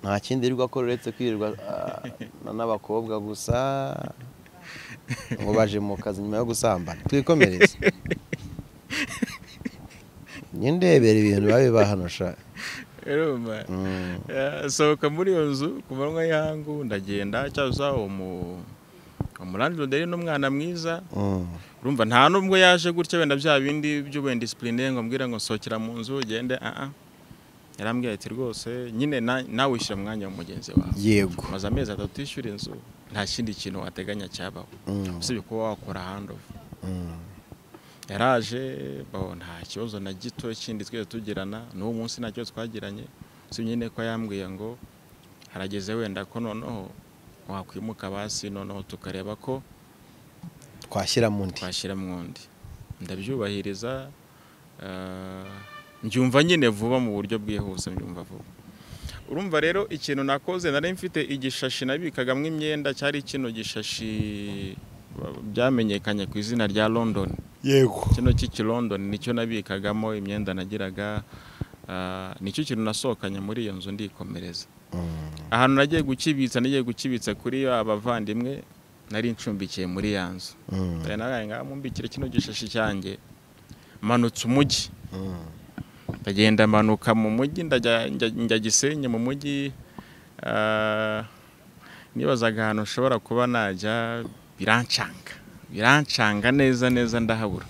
nta kindi yirirwa akora uretse kwirirwa ah, na- n'abakobwa gusa ngo baje mu kazi nyuma yo gusambana twikomereze njye ndebera ibintu biba biba hano sha urumva Mm, sohoka muri iyo nzu ku manywa y'ihangu ndagenda cyaza umu umurandilode rero ni umwana mwiza mm, urumva nta nubwo yaje gutya wenda bya bindi by'ubendisipurine ngo mbwira ngo nsohokera mu nzu ugende aha yarambwira ati rwose nyine na- nawe wishyura umwanya wa mugenzi wawe yego maze amezi atatu yishyura inzu nta kindi kintu wateganya cyabaho Mm, usibye kuba wakora handovu mm, yaraje bo nta kibazo na gito kindi twese tugirana n'uwo munsi nta kibazo twagiranye si nyine ko yambwiye ngo harageze wenda ko noneho wakwimuka basi noneho tukareba ko twashyira mu ndi twashyira mu wundi ndabyubahiriza eh, mbyumva nyine vuba mu buryo bwihuse mbyumva vuba urumva rero ikintu nakoze nari mfite igishashi nabikagamo imyenda cyari kino gishashi ba- byamenyekanye ku izina rya london yego kino cy'i London nicyo nabikagamo imyenda nagiraga ah, nicyo kintu nasohokanye muri iyo nzu ndikomereza Mm, ahantu nagiye gukibitsa nagiye gukibitsa kuri ba bavandimwe nari ncumbikiye muri ya nzu mm, Ndaye naraye ngaho mumbikire kino gishashi cyanjye manutse umujyi mm, ndagenda manuka mu mujyi ndajya njya- njya gisenyi mu mujyi ah, nibazaga ahantu nshobora kuba najya birancanga birancanga neza neza ndahabura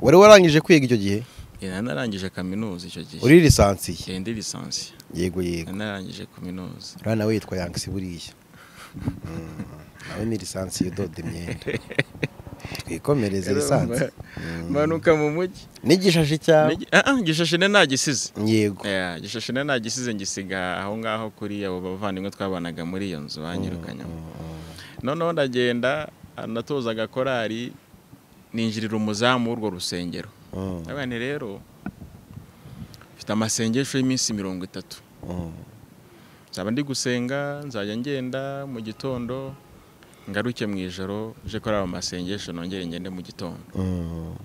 wari warangije kwiga icyo gihe Yari narangije kaminuza icyo gihe. uri lisansiye Yari ndi lisansi. yego yego Yari narangije kaminuza. uriya nawe yitwa yangisi buriya Mm, nawe ni lisansi udoda imyenda twikomereze lisansi Manuka mu mujyi. n'igishashi cyawe Nigi- Ah, ah, Gishashe ne nagisize. yego Yeah, gishashe ne nagisize ngisiga aho ngaho kuri abo bavandimwe twabanaga muri iyo nzu banyirukanyemo. Noneho ndagenda ah, natozaga korari ninjirira umuzamu w'urwo rusengero. Mm, Ndavuga nti rero mfite amasengesho y'iminsi mirongo itatu. mm, nzaba ndi gusenga nzajya ngenda mu gitondo ngaruke mu ijoro nje kuri ayo masengesho nongere ngende mu gitondo mm,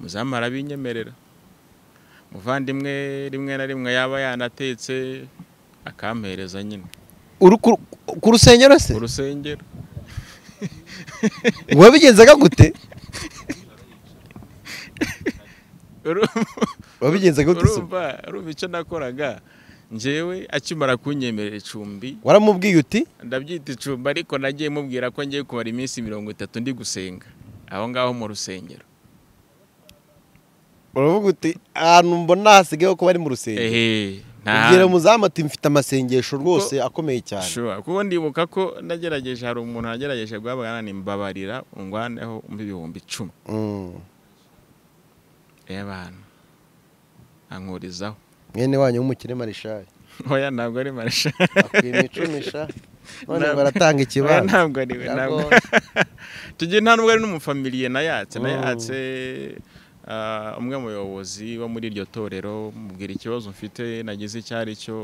muzamu arabinyemerera muvandimwe rimwe na rimwe yaba yanatetse akampereza nyine uri ku- ku rusengero se urusengero wabigenzaga gute Uru- wabigenzaga gute se urumva urumva icyo nakoraga njyewe akimara kunyemerera icumbi waramubwiye uti ndabyita icumbi ariko nagiye mubwira ko ngiye kumara iminsi mirongo itatu ndi gusenga aho ngaho mu rusengero uravuga uti ahantu mbona hasigayeho kuba ari mu rusengero ehe nta ubwira handi. umuzamu ati mfite amasengesho rwose akomeye cyane Sure, kuko ndibuka ko nagerageje hari umuntu wagerageje guhabwa mbabarira ungwaneho ibihumbi icumi Mm. y'abantu ankurizaho mwene wanyu w'umukire marishari oya ntabwo ari marisha akwimicumisha none ngo oya aratanga ikibanza ntabwo ari we ntabwo tugira nta nubwo ari n'umufamiliye nayatse nayatse ah, umwe mu bayobozi bo muri iryo torero mubwira ikibazo mfite nagize icyo ari cyo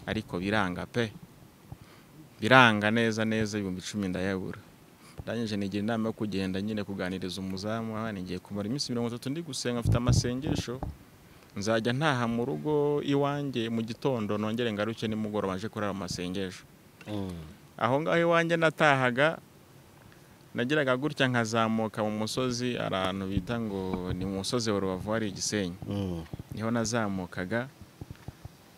ariko biranga pe biranga neza neza ibihumbi icumi ndayabura ndangije nigira inama yo kugenda nyine kuganiriza umuzamu aha nigiye kumara iminsi mirongo itatu ndi gusenga mfite amasengesho nzajya ntaha mu rugo iwanjye mu gitondo nongere ngaruke nimugoroba nje kurara mu masengesho aho ngaho iwanjye natahaga nageraga gutya nkazamuka mu musozi ahantu bita ngo ni mu musozi wa rubavu hari igisenyi niho nazamukaga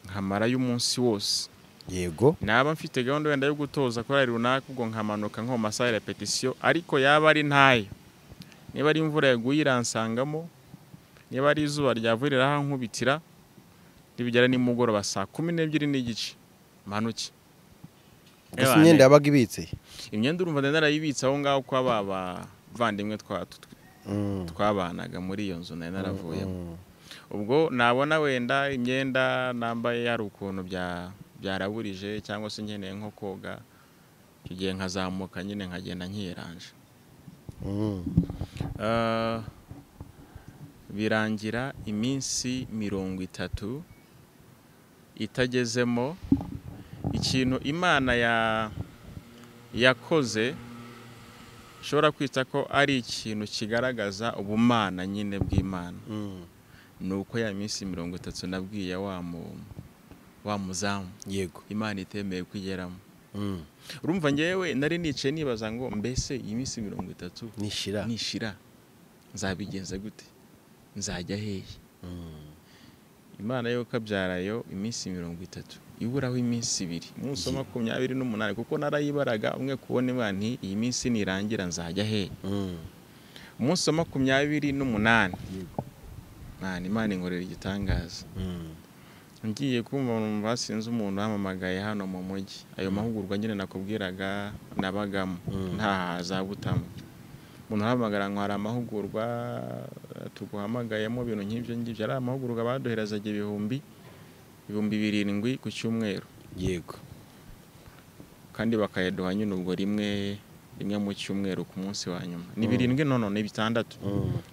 nkamarayo umunsi wose yego naba mfite gahunda wenda yo gutoza korari runaka ubwo nkamanuka nko mu masaha ya repetisiyo ariko yaba ari ntayo niba ari imvura yaguye iransangamo niba ari izuba ryavuye rirahankubitira nibigera nimugoroba saa kumi n'ebyiri n'igice mpanuke gusa imyenda yabaga ibitse imyenda urumva ndenda narayibitse aho ngaho kwa ba bavandimwe twa- tw- twabanaga muri iyo nzu nari naravuyemo ubwo nabona wenda imyenda nambaye hari ukuntu bya byaraburije cyangwa se nkeneye nko koga icyo gihe nkazamuka nyine nkagenda nkiyeranje Ah, birangira iminsi mirongo itatu itagezemo ikintu imana ya yakoze ushobora kwita ko ari ikintu kigaragaza ubumana nyine bw'imana ni uko ya minsi mirongo itatu nabwiye wa mu- wa muzamu yego imana itemeye kugeramo urumva ngewe nari nicaye nibaza ngo mbese iyi minsi mirongo itatu nishira nishira nzabigenza gute nzajya hehe imana yo kabyarayo iminsi mirongo itatu iburaho iminsi ibiri umunsi wa makumyabiri n'umunani kuko narayibaraga umwe kubona imana nti iyi minsi nirangira nzajya hehe umunsi wa makumyabiri n'umunani mwana imana inkorera igitangaza ngiye kumva umuntu basinze umuntu wamamagaye hano mu mujyi ayo mahugurwa nyine nakubwiraga nabagamo ntaha za butamo umuntu arahamagara ngo hari amahugurwa eh, tuguhamagayemo ibintu nk'ibyo ngibyo ari amahugurwa baduherezaga ibihumbi ibihumbi birindwi ku cyumweru yego kandi bakayaduha nyine ubwo rimwe rimwe mu cyumweru ku munsi wa nyuma ni birindwi nono ni bitandatu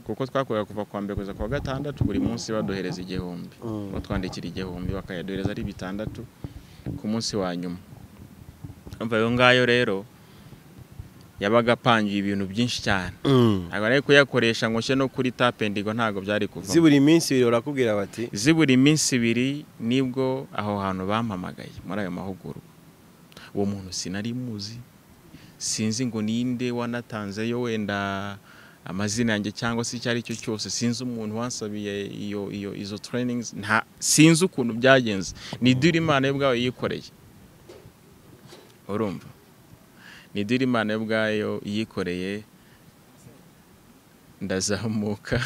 kuko twakorera kuva kuwa mbere kugeza kuwa gatandatu buri munsi baduhereza igihumbi Mm. batwandikira igihumbi bakayaduhereza ari bitandatu ku munsi wa nyuma umva ayo ngayo rero yabaga apangiye ibintu byinshi cyane ntabwo nari kuyakoresha ngo nshye no kuri tapendigo ntabwo byari kuva zibura iminsi ibiri barakubwira bati zibura iminsi ibiri nibwo aho hantu bampamagaye muri ayo mahugurwa uwo muntu sinari muzi sinzi ngo ninde wanatanzeyo wenda amazina yanjye cyangwa se icyo ari cyo cyose sinzi umuntu wansabiye iyo iyo izo trainings nta sinzi ukuntu byagenze ni dure imana yo ubwayo yikoreye urumva ni dure imana yo ubwayo yikoreye ndazamuka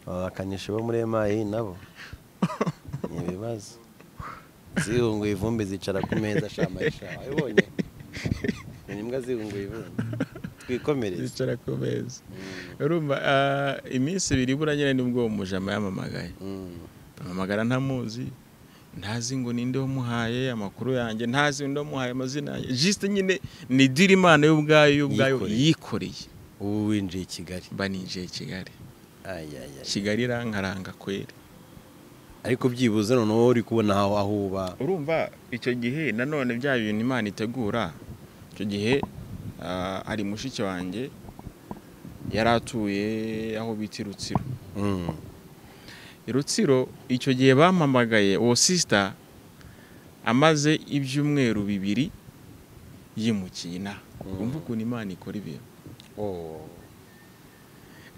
abakanishi bo muri emayi nabo ni ibibazo zihunguye ivumbi zicara ku meza shamayisha wabibonye ni imbwa zihunguye ivumbi twikomereze zicara ku meza urumva ah, iminsi ibiri ibura nyine nibwo uwo mujama yamamagaye Mm. amamagara ntamuzi ntazi ngo ninde wamuhaye amakuru yanjye ntazi ninde wamuhaye amazina yanjye jisite nyine ni diri imana y'ubwayo y'ubwayo Yikoreye. yikoreye ubu winjiye i kigali mba ninjiye i kigali Ay, ay, ay. kigali irankaranga kweri ariko byibuze noneho wowe uri kubona aho aho uba urumva icyo gihe nanone bya bintu imana itegura icyo gihe ah, hari mushiki wanjye yari atuye aho bita i rutsiro i rutsiro icyo gihe bampamagaye uwo sisita amaze ibyumweru bibiri yimukiye inaha wumva ukuntu imana ikora ibintu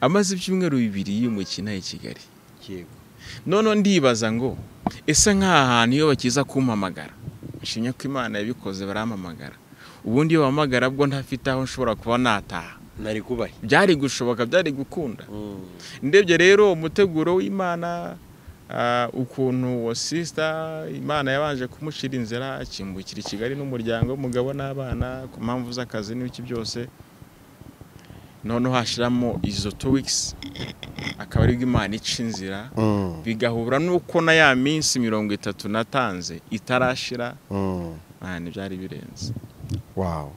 amaze ibyumweru bibiri yimukiye inaha i kigali noneho ndibaza ngo ese nk'aha hantu iyo bakiza kumpamagara nshimye ko imana yabikoze barampamagara ubundi iyo bahamagara bwo ntafite aho nshobora kuba nataha nari kubahe byari gushoboka byari gukunda ndebye rero umuteguro w'imana ah, ukuntu uwo sisita imana yabanje kumushyira inzira akimbukira i kigali n'umuryango umugabo n'abana ku mpamvu z'akazi n'ibiki byose noneho hashiramo izo two wikisi akaba aribwo imana ica inzira bigahura n'uko na ya minsi mirongo itatu natanze itarashira aha ntibyari birenze wawu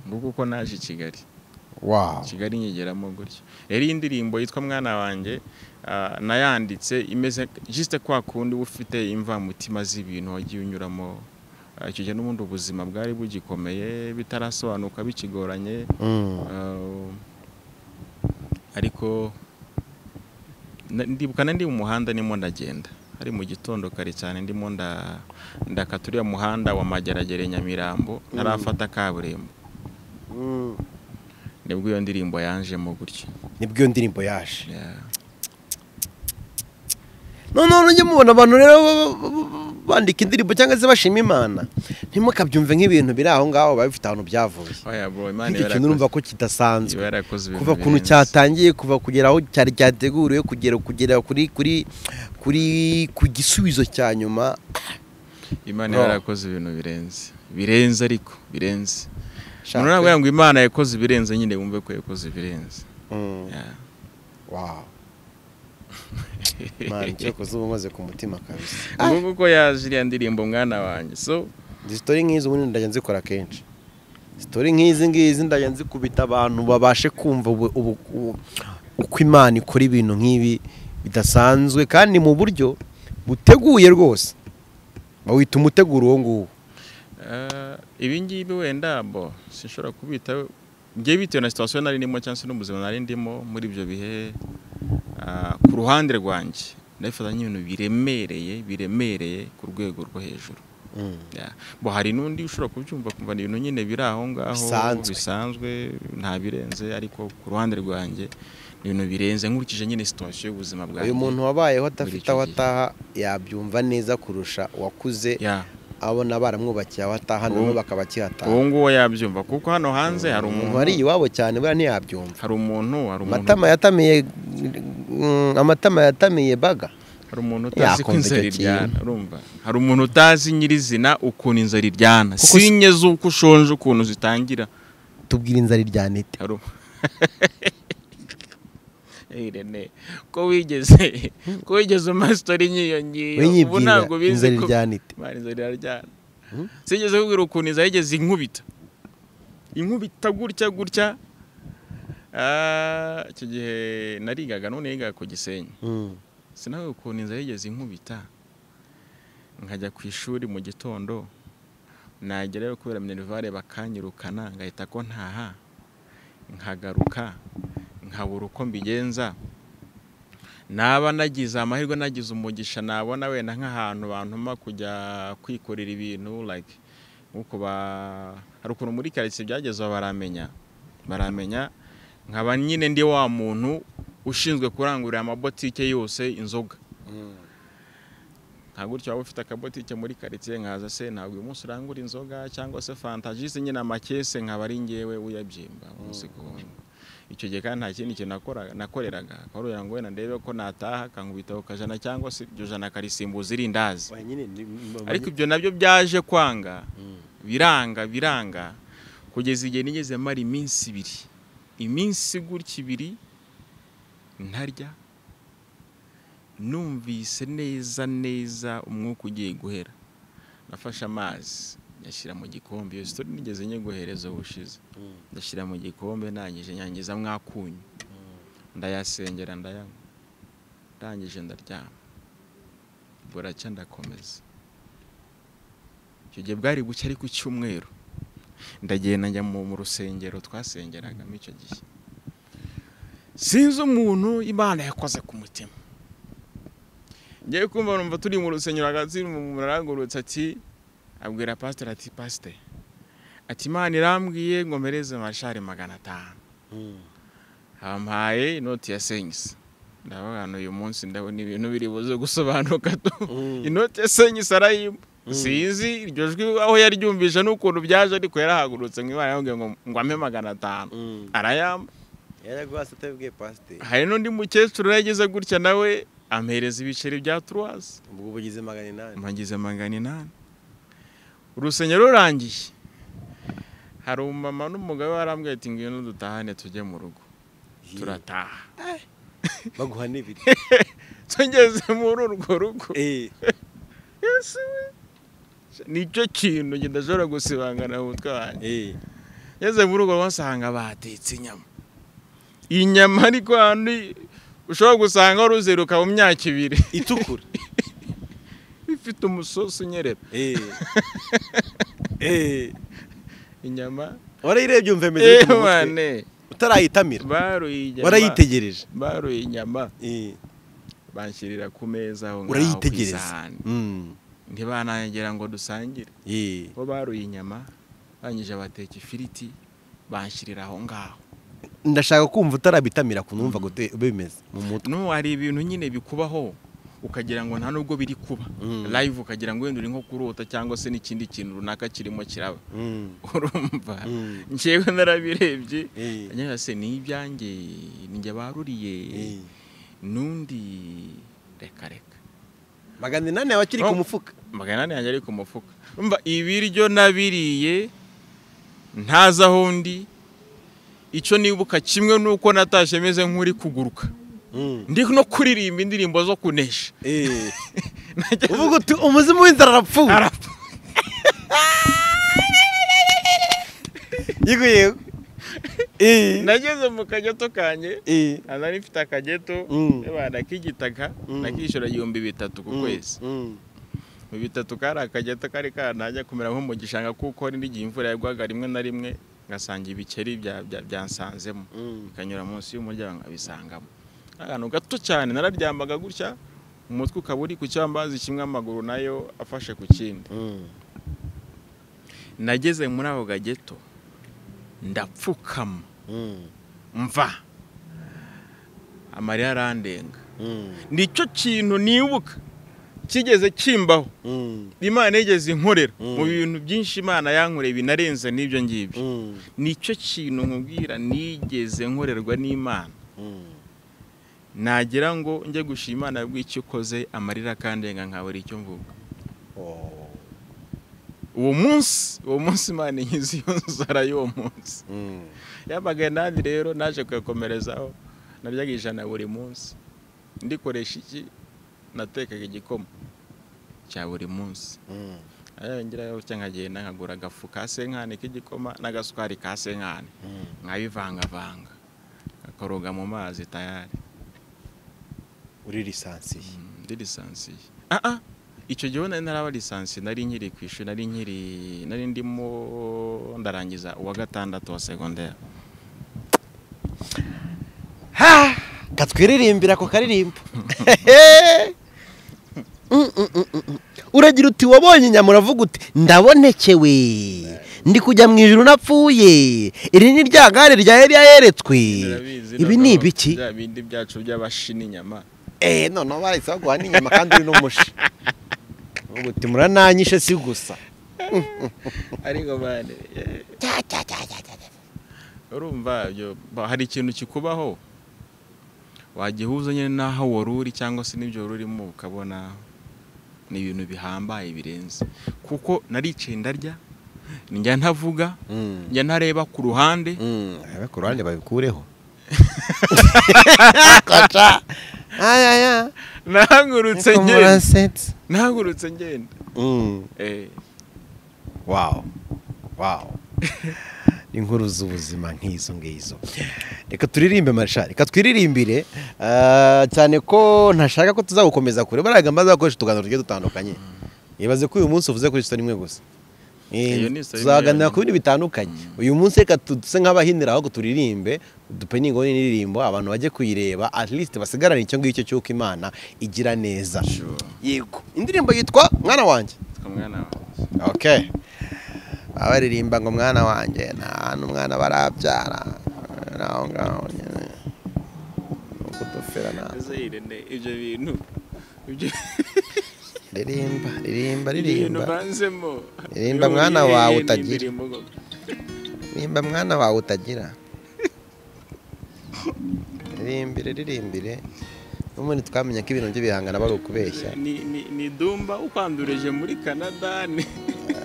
nguko uko naje i kigali wawu kigali nyigeramo gutyo rero iyi ndirimbo yitwa mwana wanjye ah, nayanditse imeze jisite kwa kundi uba ufite imvamutima z'ibintu wagiye unyuramo Ah, icyo gihe n'ubundi ubuzima bwari bugikomeye bitarasobanuka bikigoranye Ah, ariko na- ndibuka na ndi mu muhanda ndimo ndagenda hari mu gitondo kare cyane ndimo nda- ndakata uriya muhanda wa mageragere nyamirambo ntarafata kaburimbo nibwo iyo ndirimbo yanjemo gutyo nibwo iyo ndirimbo yaje Yeah. noneho ujye mubona abantu rero ba- ba- ba- bandika indirimbo cyangwa se bashima imana ntimukabyumve nk'ibintu biri aho ngaho biba bifite ahantu byavuye Oya bro, Imana nk'icyo iba kintu yarakoze- urumva ko kidasanzwe iba yarakoze ibintu kuva kuntu birenze. cyatangiye kuva kugera aho cyari cyateguriwe kugera kugera kuri kuri kuri ku gisubizo cya nyuma Imana No. iba yarakoze ibintu birenze birenze ariko birenze Shaka. umuntu nawe ngo Imana yakoze ibirenze nyine wumve ko yakoze ibirenze Mm, Yeah. wow. Mani, icyo koze uba umaze ku mutima kabisa nguko uko yaje iriya ndirimbo mwana wanjye so izi sitori nk'izi ubundi ndajya nzikora kenshi sitori nk'izi ngizi ndajya nzikubita abantu babashe kumva ubu- ubu- ubu- uko imana ikora ibintu nk'ibi bidasanzwe kandi mu buryo buteguye rwose bawita umuteguro uwo nguwo Eh, ibi ngibi wenda bo sinshobora kubita ngiye bitewe na situwasiyo nari ndimo cyangwa se n'ubuzima nari ndimo muri ibyo bihe ah, ku ruhande rwanjye ndabifata nk'ibintu biremereye biremereye ku rwego rwo hejuru Yeah. bo hari n'undi ushobora kubyumva kumva ni ibintu nyine biri aho ngaho Bisanzwe. bisanzwe nta birenze ariko ku ruhande rwanjye ni ibintu birenze nkurikije nyine situwasiyo y'ubuzima bwanjye uyu muntu wabayeho adafite icyo aho gihe. ataha yabyumva neza kurusha uwakuze Yeah. abona baramwubakiye aho ataha nabo Ubu- bakaba bakihataha uwo nguwo yabyumva kuko hano hanze hari umuntu umuntu wari iwabo cyane buriya ntiyabyumva hari umuntu hari umuntu amatama yatamiye mm, amatama yatamiye baga hari umuntu utazi ko Yakumva icyo inzara kintu. iryana urumva hari umuntu utazi nyirizina ukuntu inzara iryana Kuko si- sinye z'uko ushonje ukuntu zitangira tubwira inzara iryanite hari u- Hey, Rene, ko wigeze ko wigeze umpa sitori nk'iyo ngiyo ubu Winyibwira ntabwo bizi inzara ko iryanite Imana inzara iraryana sinigeze kubwira ukuntu inzara yigeze inkubita inkubita gutya gutya Ah, icyo gihe narigaga none yigaga ku gisenyi sinawe ukuntu inzara yigeze inkubita nkajya ku ishuri mu gitondo nagerayo kubera minerivare bakanyirukana ngahita ko ntaha nkagaruka nkabura uko mbigenza naba nagize amahirwe nagize umugisha nabona wenda nk'ahantu bantuma kujya kwikorera ibintu like nkuko ba hari ukuntu muri karitsiye byagezeho baramenya baramenya nkaba nyine ndi wa muntu ushinzwe kurangurira amabotike yose inzoga nka gutyo waba ufite akabotike muri karitsiye nkaza se ntabwo uyu munsi urangura inzoga cyangwa se fanta jisi nyine amakese nkaba ari ngewe uyabyimba umunsi ku wundi icyo gihe kandi nta kindi kintu nakora- nakoreraga akaba ari ngo wenda ndebe ko nataha kankubita ku kajana cyangwa se iryo jana akarisimbuza irindazi ariko ibyo nabyo byaje kwanga biranga biranga kugeza igihe nigeze mara iminsi ibiri iminsi gutya ibiri ntarya numvise neza neza umwuka ugiye guhera nafashe amazi nyashyira mu gikombe iyo sitori nigeze nyeguhereza ubushize ndashyira mu gikombe ndangije nyangiza mwakunyu ndayasengera ndayanywa ndangije ndaryama buracya ndakomeza icyo gihe bwari buke ariko icyumweru ndagenda njya mu mu rusengero twasengeragamo icyo gihe sinzi umuntu imana yakoze ku mutima ngewe kumva numva turi mu rusengero hagati umuntu arangurutse ati abwira pasiteri ati pasiteri ati imana irambwiye ngo mpereze amashari magana atanu hampaye inoti ya senyisi ndavuga hano uyu munsi ndabona ibintu biri buze gusobanuka tu inoti ya senyisi arayimba sinzi iryo jwi aho yaryumvisha n'ukuntu byaje ariko yarahagurutse ngo imana yambwiye ngo ngo ampe magana atanu arayamba yaraguhase utabibwiye pasiteri hari n'undi mukecuru yageze gutya nawe ampereza ibiceri bya turuwazi ubwo uba ugize magana inani mpagize magana inani urusengero rurangiye hari umumama n'umugabo warambwiye ati ngwino dutahane tujye mu rugo turataha baguha n'ibiri tugeze muri urwo rugo Eh, Yesu we nicyo kintu kidashobora gusibangana mu mutwe wanjye eh. ngeze muri urwo basanga batetse inyama inyama ariko handi ushobora gusanga waruzeruka mu myaka ibiri itukura ifite umusosi unyerera Eh. Eh. inyama warayirebye umva imeze eee gute mu mutwe wane utarayitamira baruye inyama warayitegereje baruye inyama Eh, banshyirira ku meza aho ngaho ku urayitegereza isahani. Mm, ntibanagera ngo dusangire eh. bo baruye inyama banyije bateka ifiriti banshyirira aho ngaho ndashaka kumva utarabitamira ukuntu wumva gute bimeze mu mutwe no hari ibintu nyine bikubaho ukagira ngo nta nubwo biri kuba Mm. live ukagira ngo wenda uri nko kurota cyangwa se n'ikindi kintu runaka kirimo kiraba Mm, urumva Mm. njyewe narabirebye eh, ngira se ni ibyanjye ni njye baruriye eh. n'undi reka reka magana inani yawe akiri ku Oh. mufuka magana ane yanjye ari ku mufuka umva ibiryo nabiriye ntazi aho ndi icyo nibuka kimwe nuko natashye meze nk'uri kuguruka Mm, ndi no kuririmba indirimbo zo kunesha eh. Nageze- uvuga uti umuzimu w'inzara arapfuye Arapfa. yego yego Eh, nageze mu kageto kanjye eh. nari mfite akageto Mm. abana k'igitaka Mm. nakishyura ibihumbi bitatu ku Mm, kwezi mm. mu bitatu kari akageto kari kanajya kumera nko mu gishanga kuko hari n'igihe imvura yagwaga rimwe na rimwe ngasanga ibikeri bya- bya- byansanzemo Mm. bikanyura munsi y'umuryango nkabisangamo akantu gato cyane nararyambaga gutya umutwe ukaba uri ku cyambazi kimwe amaguru nayo afashe ku kindi Mm. nageze muri ako gageto ndapfukama Mm. mva amarira arandenga Mm. nicyo kintu nibuka kigeze kimbaho Mm. imana yigeze inkorera Mm. mu bintu byinshi imana yankoreye binarenze n'ibyo ngibyo Mm. nicyo kintu nkubwira nigeze nkorerwa n'imana Mm. nagira ngo njye gushima imana bw'icyo ukoze amarira akandenga nkabura icyo mvuga Oh. uwo munsi uwo munsi imana inkiza iyo nzara y'uwo munsi Mm. yabaga nandi rero naje kuyakomerezaho naryaga ijana buri munsi ndikoresha iki natekaga igikoma cya buri munsi Mm. yongeraho nkagenda nkagura agafu ka senkani k'igikoma n'agasukari ka senkani Mm. nkabivangavanga akoroga mu mazi tayari uri lisansiye ndi lisansiye aha icyo gihe nari naraba lisansiye nari nkiri ku ishuri nari nkiri nari ndimo ndarangiza uwa gatandatu wa segonderi katwiririmbira ako karirimbo Mm, mm, mm, mm, mm. uragira uti wabonye inyama uravuga uti ndabonekewe ndi kujya mu ijuru napfuye iri ni rya gare rya Eliya yeretswe ibi ni ibiki bya bindi byacu by'abashini inyama eh noneho barahise baguha n'inyama kandi uri n'umushi uvuga uti murananyishe si gusa ariko bane eh, urumva ibyo ba- hari ikintu kikubaho wagihuza nyine n'aho wari uri cyangwa se n'ibyo wari urimo ukabona ni ibintu bihambaye birenze kuko naricaye ndarya njya ntavuga Mm, njya ntareba ku ruhande mm, abe ku ruhande babikureho Koca. aya aya nahagurutse Ariko ngenda murasetsa. nahagurutse ngenda Mm. Eh, wawu wawu ni inkuru z'ubuzima nk'izo ngizo reka turirimbe marishari reka twiririmbire eh, cyane ko ntashaka ko tuzagukomeza kure bariya gahunda zakoresha utuganiro tugiye dutandukanye ibaze ko uyu munsi uvuze kuri sito rimwe gusa Iyo ni isabune tuzaganira yonyine. ku bintu bitandukanye uyu munsi reka tu- duse nk'abahinira ahubwo turirimbe dupeningo n'indirimbo abantu bajye kuyireba at least basigarane icyo ngicyo cy'uko imana igira neza Sure. yego indirimbo yitwa mwana wanjye Twa mwana wanjye. okay abaririmba ngo mwana wanjye nta hantu umwana barabyara naho ngaho nyine ni ukudufira nta Desire ne, ibyo bintu ibyo ririmba ririmba ibyo bintu ririmba banzemo Ririmba mwana wawe utagira. ririmba mwana wawe utagira ririmbire ririmbire n'ubundi twamenya ko ibintu by'ibihangano bari ukubeshya ni ni ni dumba ukwandurije muri Canada ni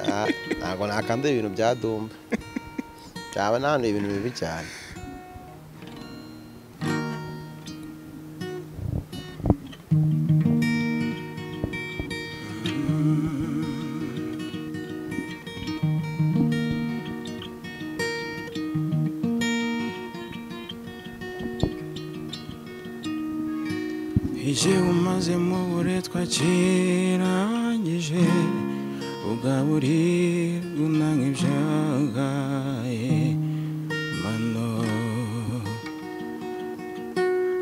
Ah, ntabwo nakanduye ibintu bya dumba byaba nanduye ibintu bibi cyane Ije umaze mu buretwa kirangije ugaburirwa unanga ibyagaye mano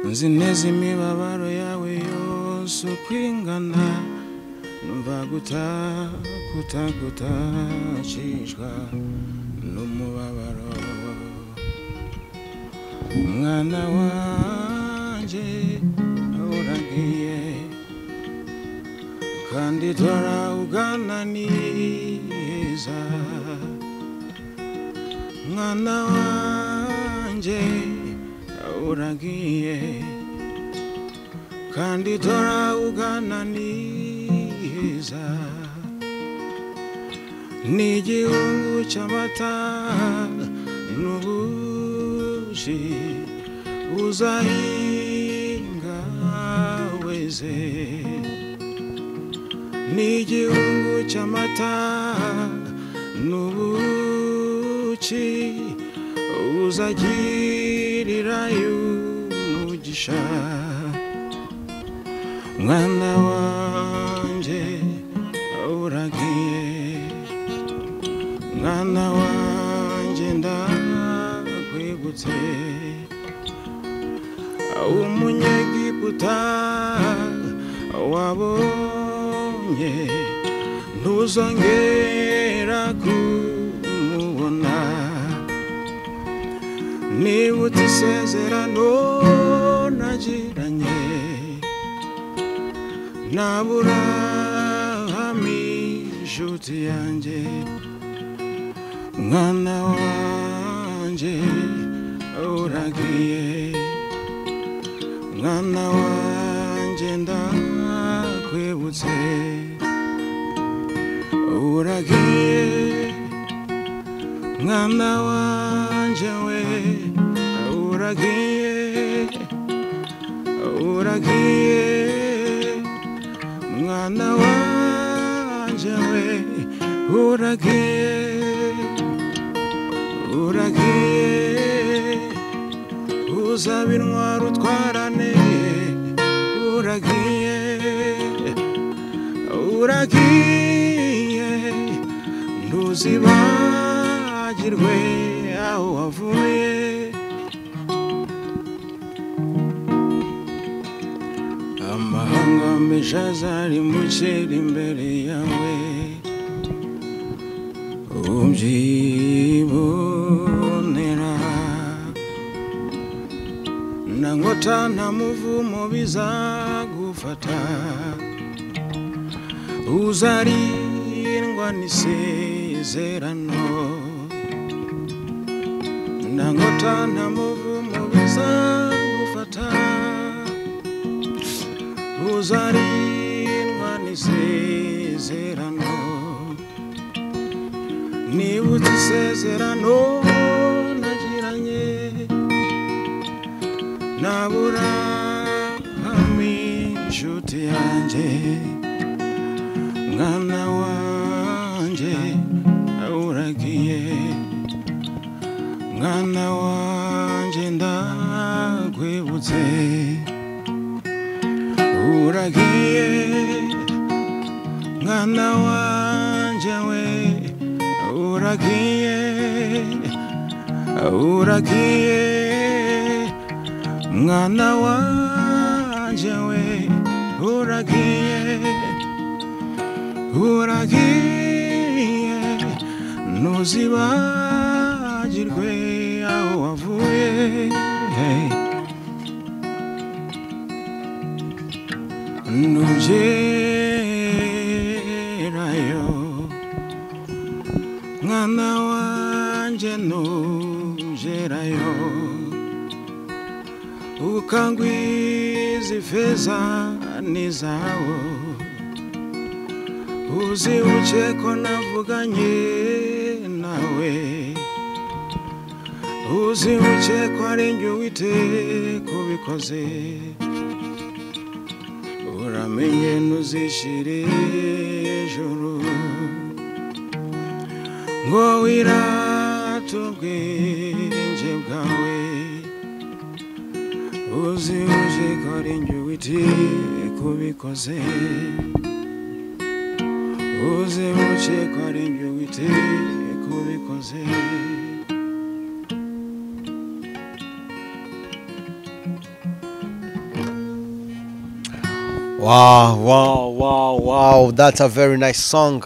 nzi neza imibabaro yawe yose uko ingana numva gutakutagutacishwa n'umubabaro mwana wanjye uragiye kandi dora ugananiza mwana wanjye uragiye kandi dora ugananiza ni igihungu cy'amata n'ubushi uzahinga weze ni igihungu cy'amata n'ubuki uzagirira umugisha mwana wanjye uragiye mwana wanjye ndakwibutse umunyegiputa wabonye ntuzongera kumubona nibutse isezerano nagiranye n'aburahami inshuti yanjye mwana wanjye uragiye mwana wanjye ndakwibutse uragiye mwana wanjye we uragiye uragiye mwana wanjye we uragiye uragiye uzaba intwaro utwarane uragiye uragiye ntuzibagirwe aho wavuye amahanga menshi azarimbukira imbere yawe ubyibonera na nkota nta muvumo bizagufata uzarindwa n'isezerano na nkota nta muvumo bizagufata uzarindwa n'isezerano nibutse isezerano nagiranye nabura inshuti yanjye mwana wanjye uragiye mwana wanjye ndakwibutse uragiye mwana wanjye we uragiye uragiye mwana wanje we uragiye uragiye ntuzibagirwe aho wavuye ntugerayo mwana wanjye ntugerayo ukangwiza ifeza n'izawo uzibuke ko navuganye nawe uzibuke ko ari njye uwite kubikoze uramenye ntuzishire ijoro ngo wirate ubwenge bwawe uzibuje ko ari njye uwite kubikoze uzibuje ko ari njye uwite kubikoze wow wow wow wow that's a very nice song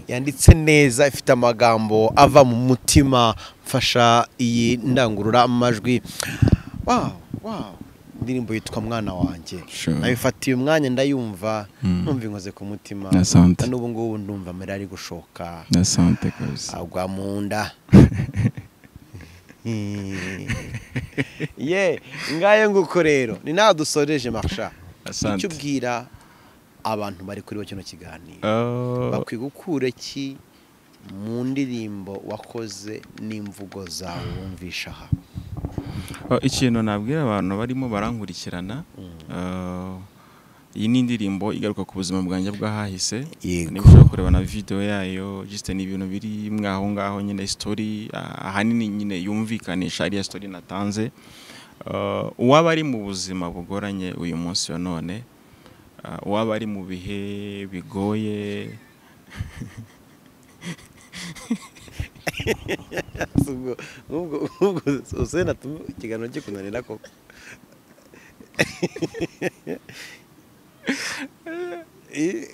yanditse neza ifite amagambo ava mu mutima mfasha iyi ndangururamajwi wow wow indirimbo yitwa mwana wanjye Sure. nabifatiye umwanya ndayumva numva inkoze ku mutima Asante. na n'ubu ngubu ndumva amarira ari gushoka ndasante kabisa agwa mu nda ye ngayo nguko rero ni nawe dusoreje marisha Asante. icyo ubwira abantu bari kuri bo kino kiganiro Ah, bakwiye gukura ki mu ndirimbo wakoze n'imvugo zawe wumvisha aha ah, ikintu nabwira abantu barimo barankurikirana ah, iyi ni indirimbo igaruka ku buzima bwanjye bw'ahahise Yego. ushobora kureba na video yayo just ni ibintu biri mwaho ngaho nyine story ah, ahanini nyine yumvikanisha ariya story natanze Ah, uwaba ari mu buzima bugoranye uyu munsi wa none ah, uwaba ari mu bihe bigoye ubwo ubwo ubwo usena tumu ikiganiro gikunanira koko Eh,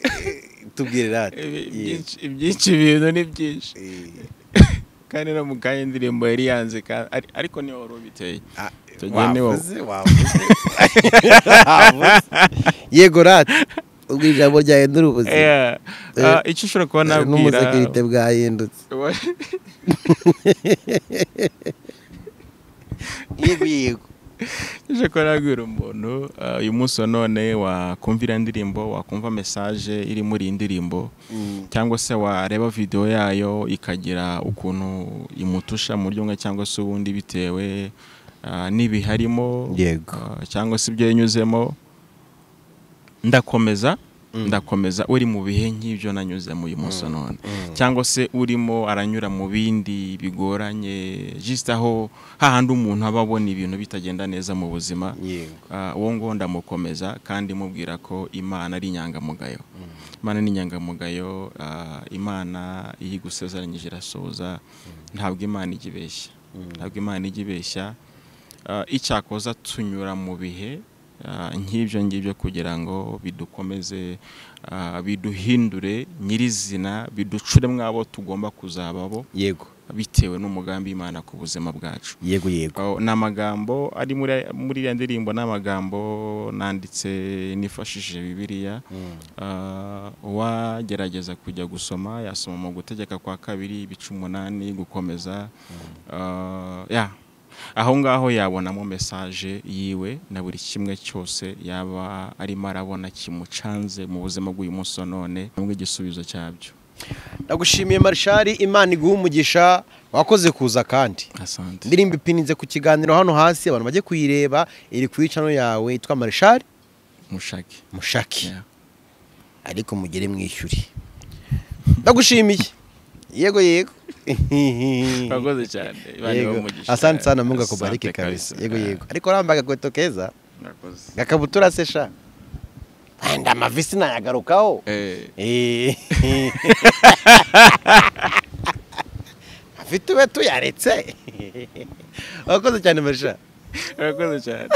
tubwire rate ibyinshi ibyinshi ibintu ni byinshi kandi no mu kanya indirimbo yari yanze ka- ari- ariko niyo wari ubiteye tugende wo- yego rate ubwo ijambo ryahindura ubuzima Yeah. Ah, icyo ushobora kuba nabwira n'umusekirite bwahindutse yego yego icyo kuba nabwira umuntu ah, uyu munsi wa none wakumvira indirimbo wakumva mesaje iri muri iyi ndirimbo cyangwa se wareba video yayo ikagira ukuntu imutusha mu buryo bumwe cyangwa se ubundi bitewe ah, n'ibiharimo Yego. ah, cyangwa se ibyo yanyuzemo ndakomeza ndakomeza uri mu bihe nk'ibyo nanyuzemo uyu munsi wa none cyangwa se urimo aranyura mu bindi bigoranye just aho hahandi umuntu aba abona ibintu bitagenda neza mu buzima yego Ah, uwo ngo ndamukomeza kandi mubwira ko imana ari inyangamugayo imana ni inyangamugayo ah, imana iyo igusezeranyije irasohoza ntabwo imana ijya ibeshya ntabwo imana ijya ibeshya Ah, icyakoza tunyura mu bihe ah, nk'ibyo ngibyo kugira ngo bidukomeze ah, biduhindure nyirizina biducure mwabo tugomba kuzababo yego bitewe n'umugambi imana ku buzima bwacu yego yego Oh, ni amagambo ari muri muri iriya ndirimbo ni amagambo nanditse nifashishije bibiliya Ah, uwagerageza kujya gusoma yasoma mu gutegeka kwa kabiri ibice umunani gukomeza Ah, ya aho ngaho yabonamo mesaje yiwe na buri kimwe cyose yaba arimo arabona kimucanze mu buzima bw'uyu munsi wa none n'ubwo igisubizo cyabyo ndagushimiye marishari imana iguha umugisha wakoze kuza kandi asante indirimbo ipininze ku kiganiro hano hasi abantu bajye kuyireba iri ku icano yawe yitwa marishari mushake mushaki Yeah. ariko mugere mwishyure ndagushimiye yego yego urakoze cyane Imana ibahe Yego. umugisha. asante sana mungu akubarike Asante kabisa kabisa. yego yego ariko uramba agakweto keza Murakoze. gakabutura se sha anda amavisi nayagarukaho Eh, Eh. ufite ube tuyaretse urakoze cyane marisha urakoze cyane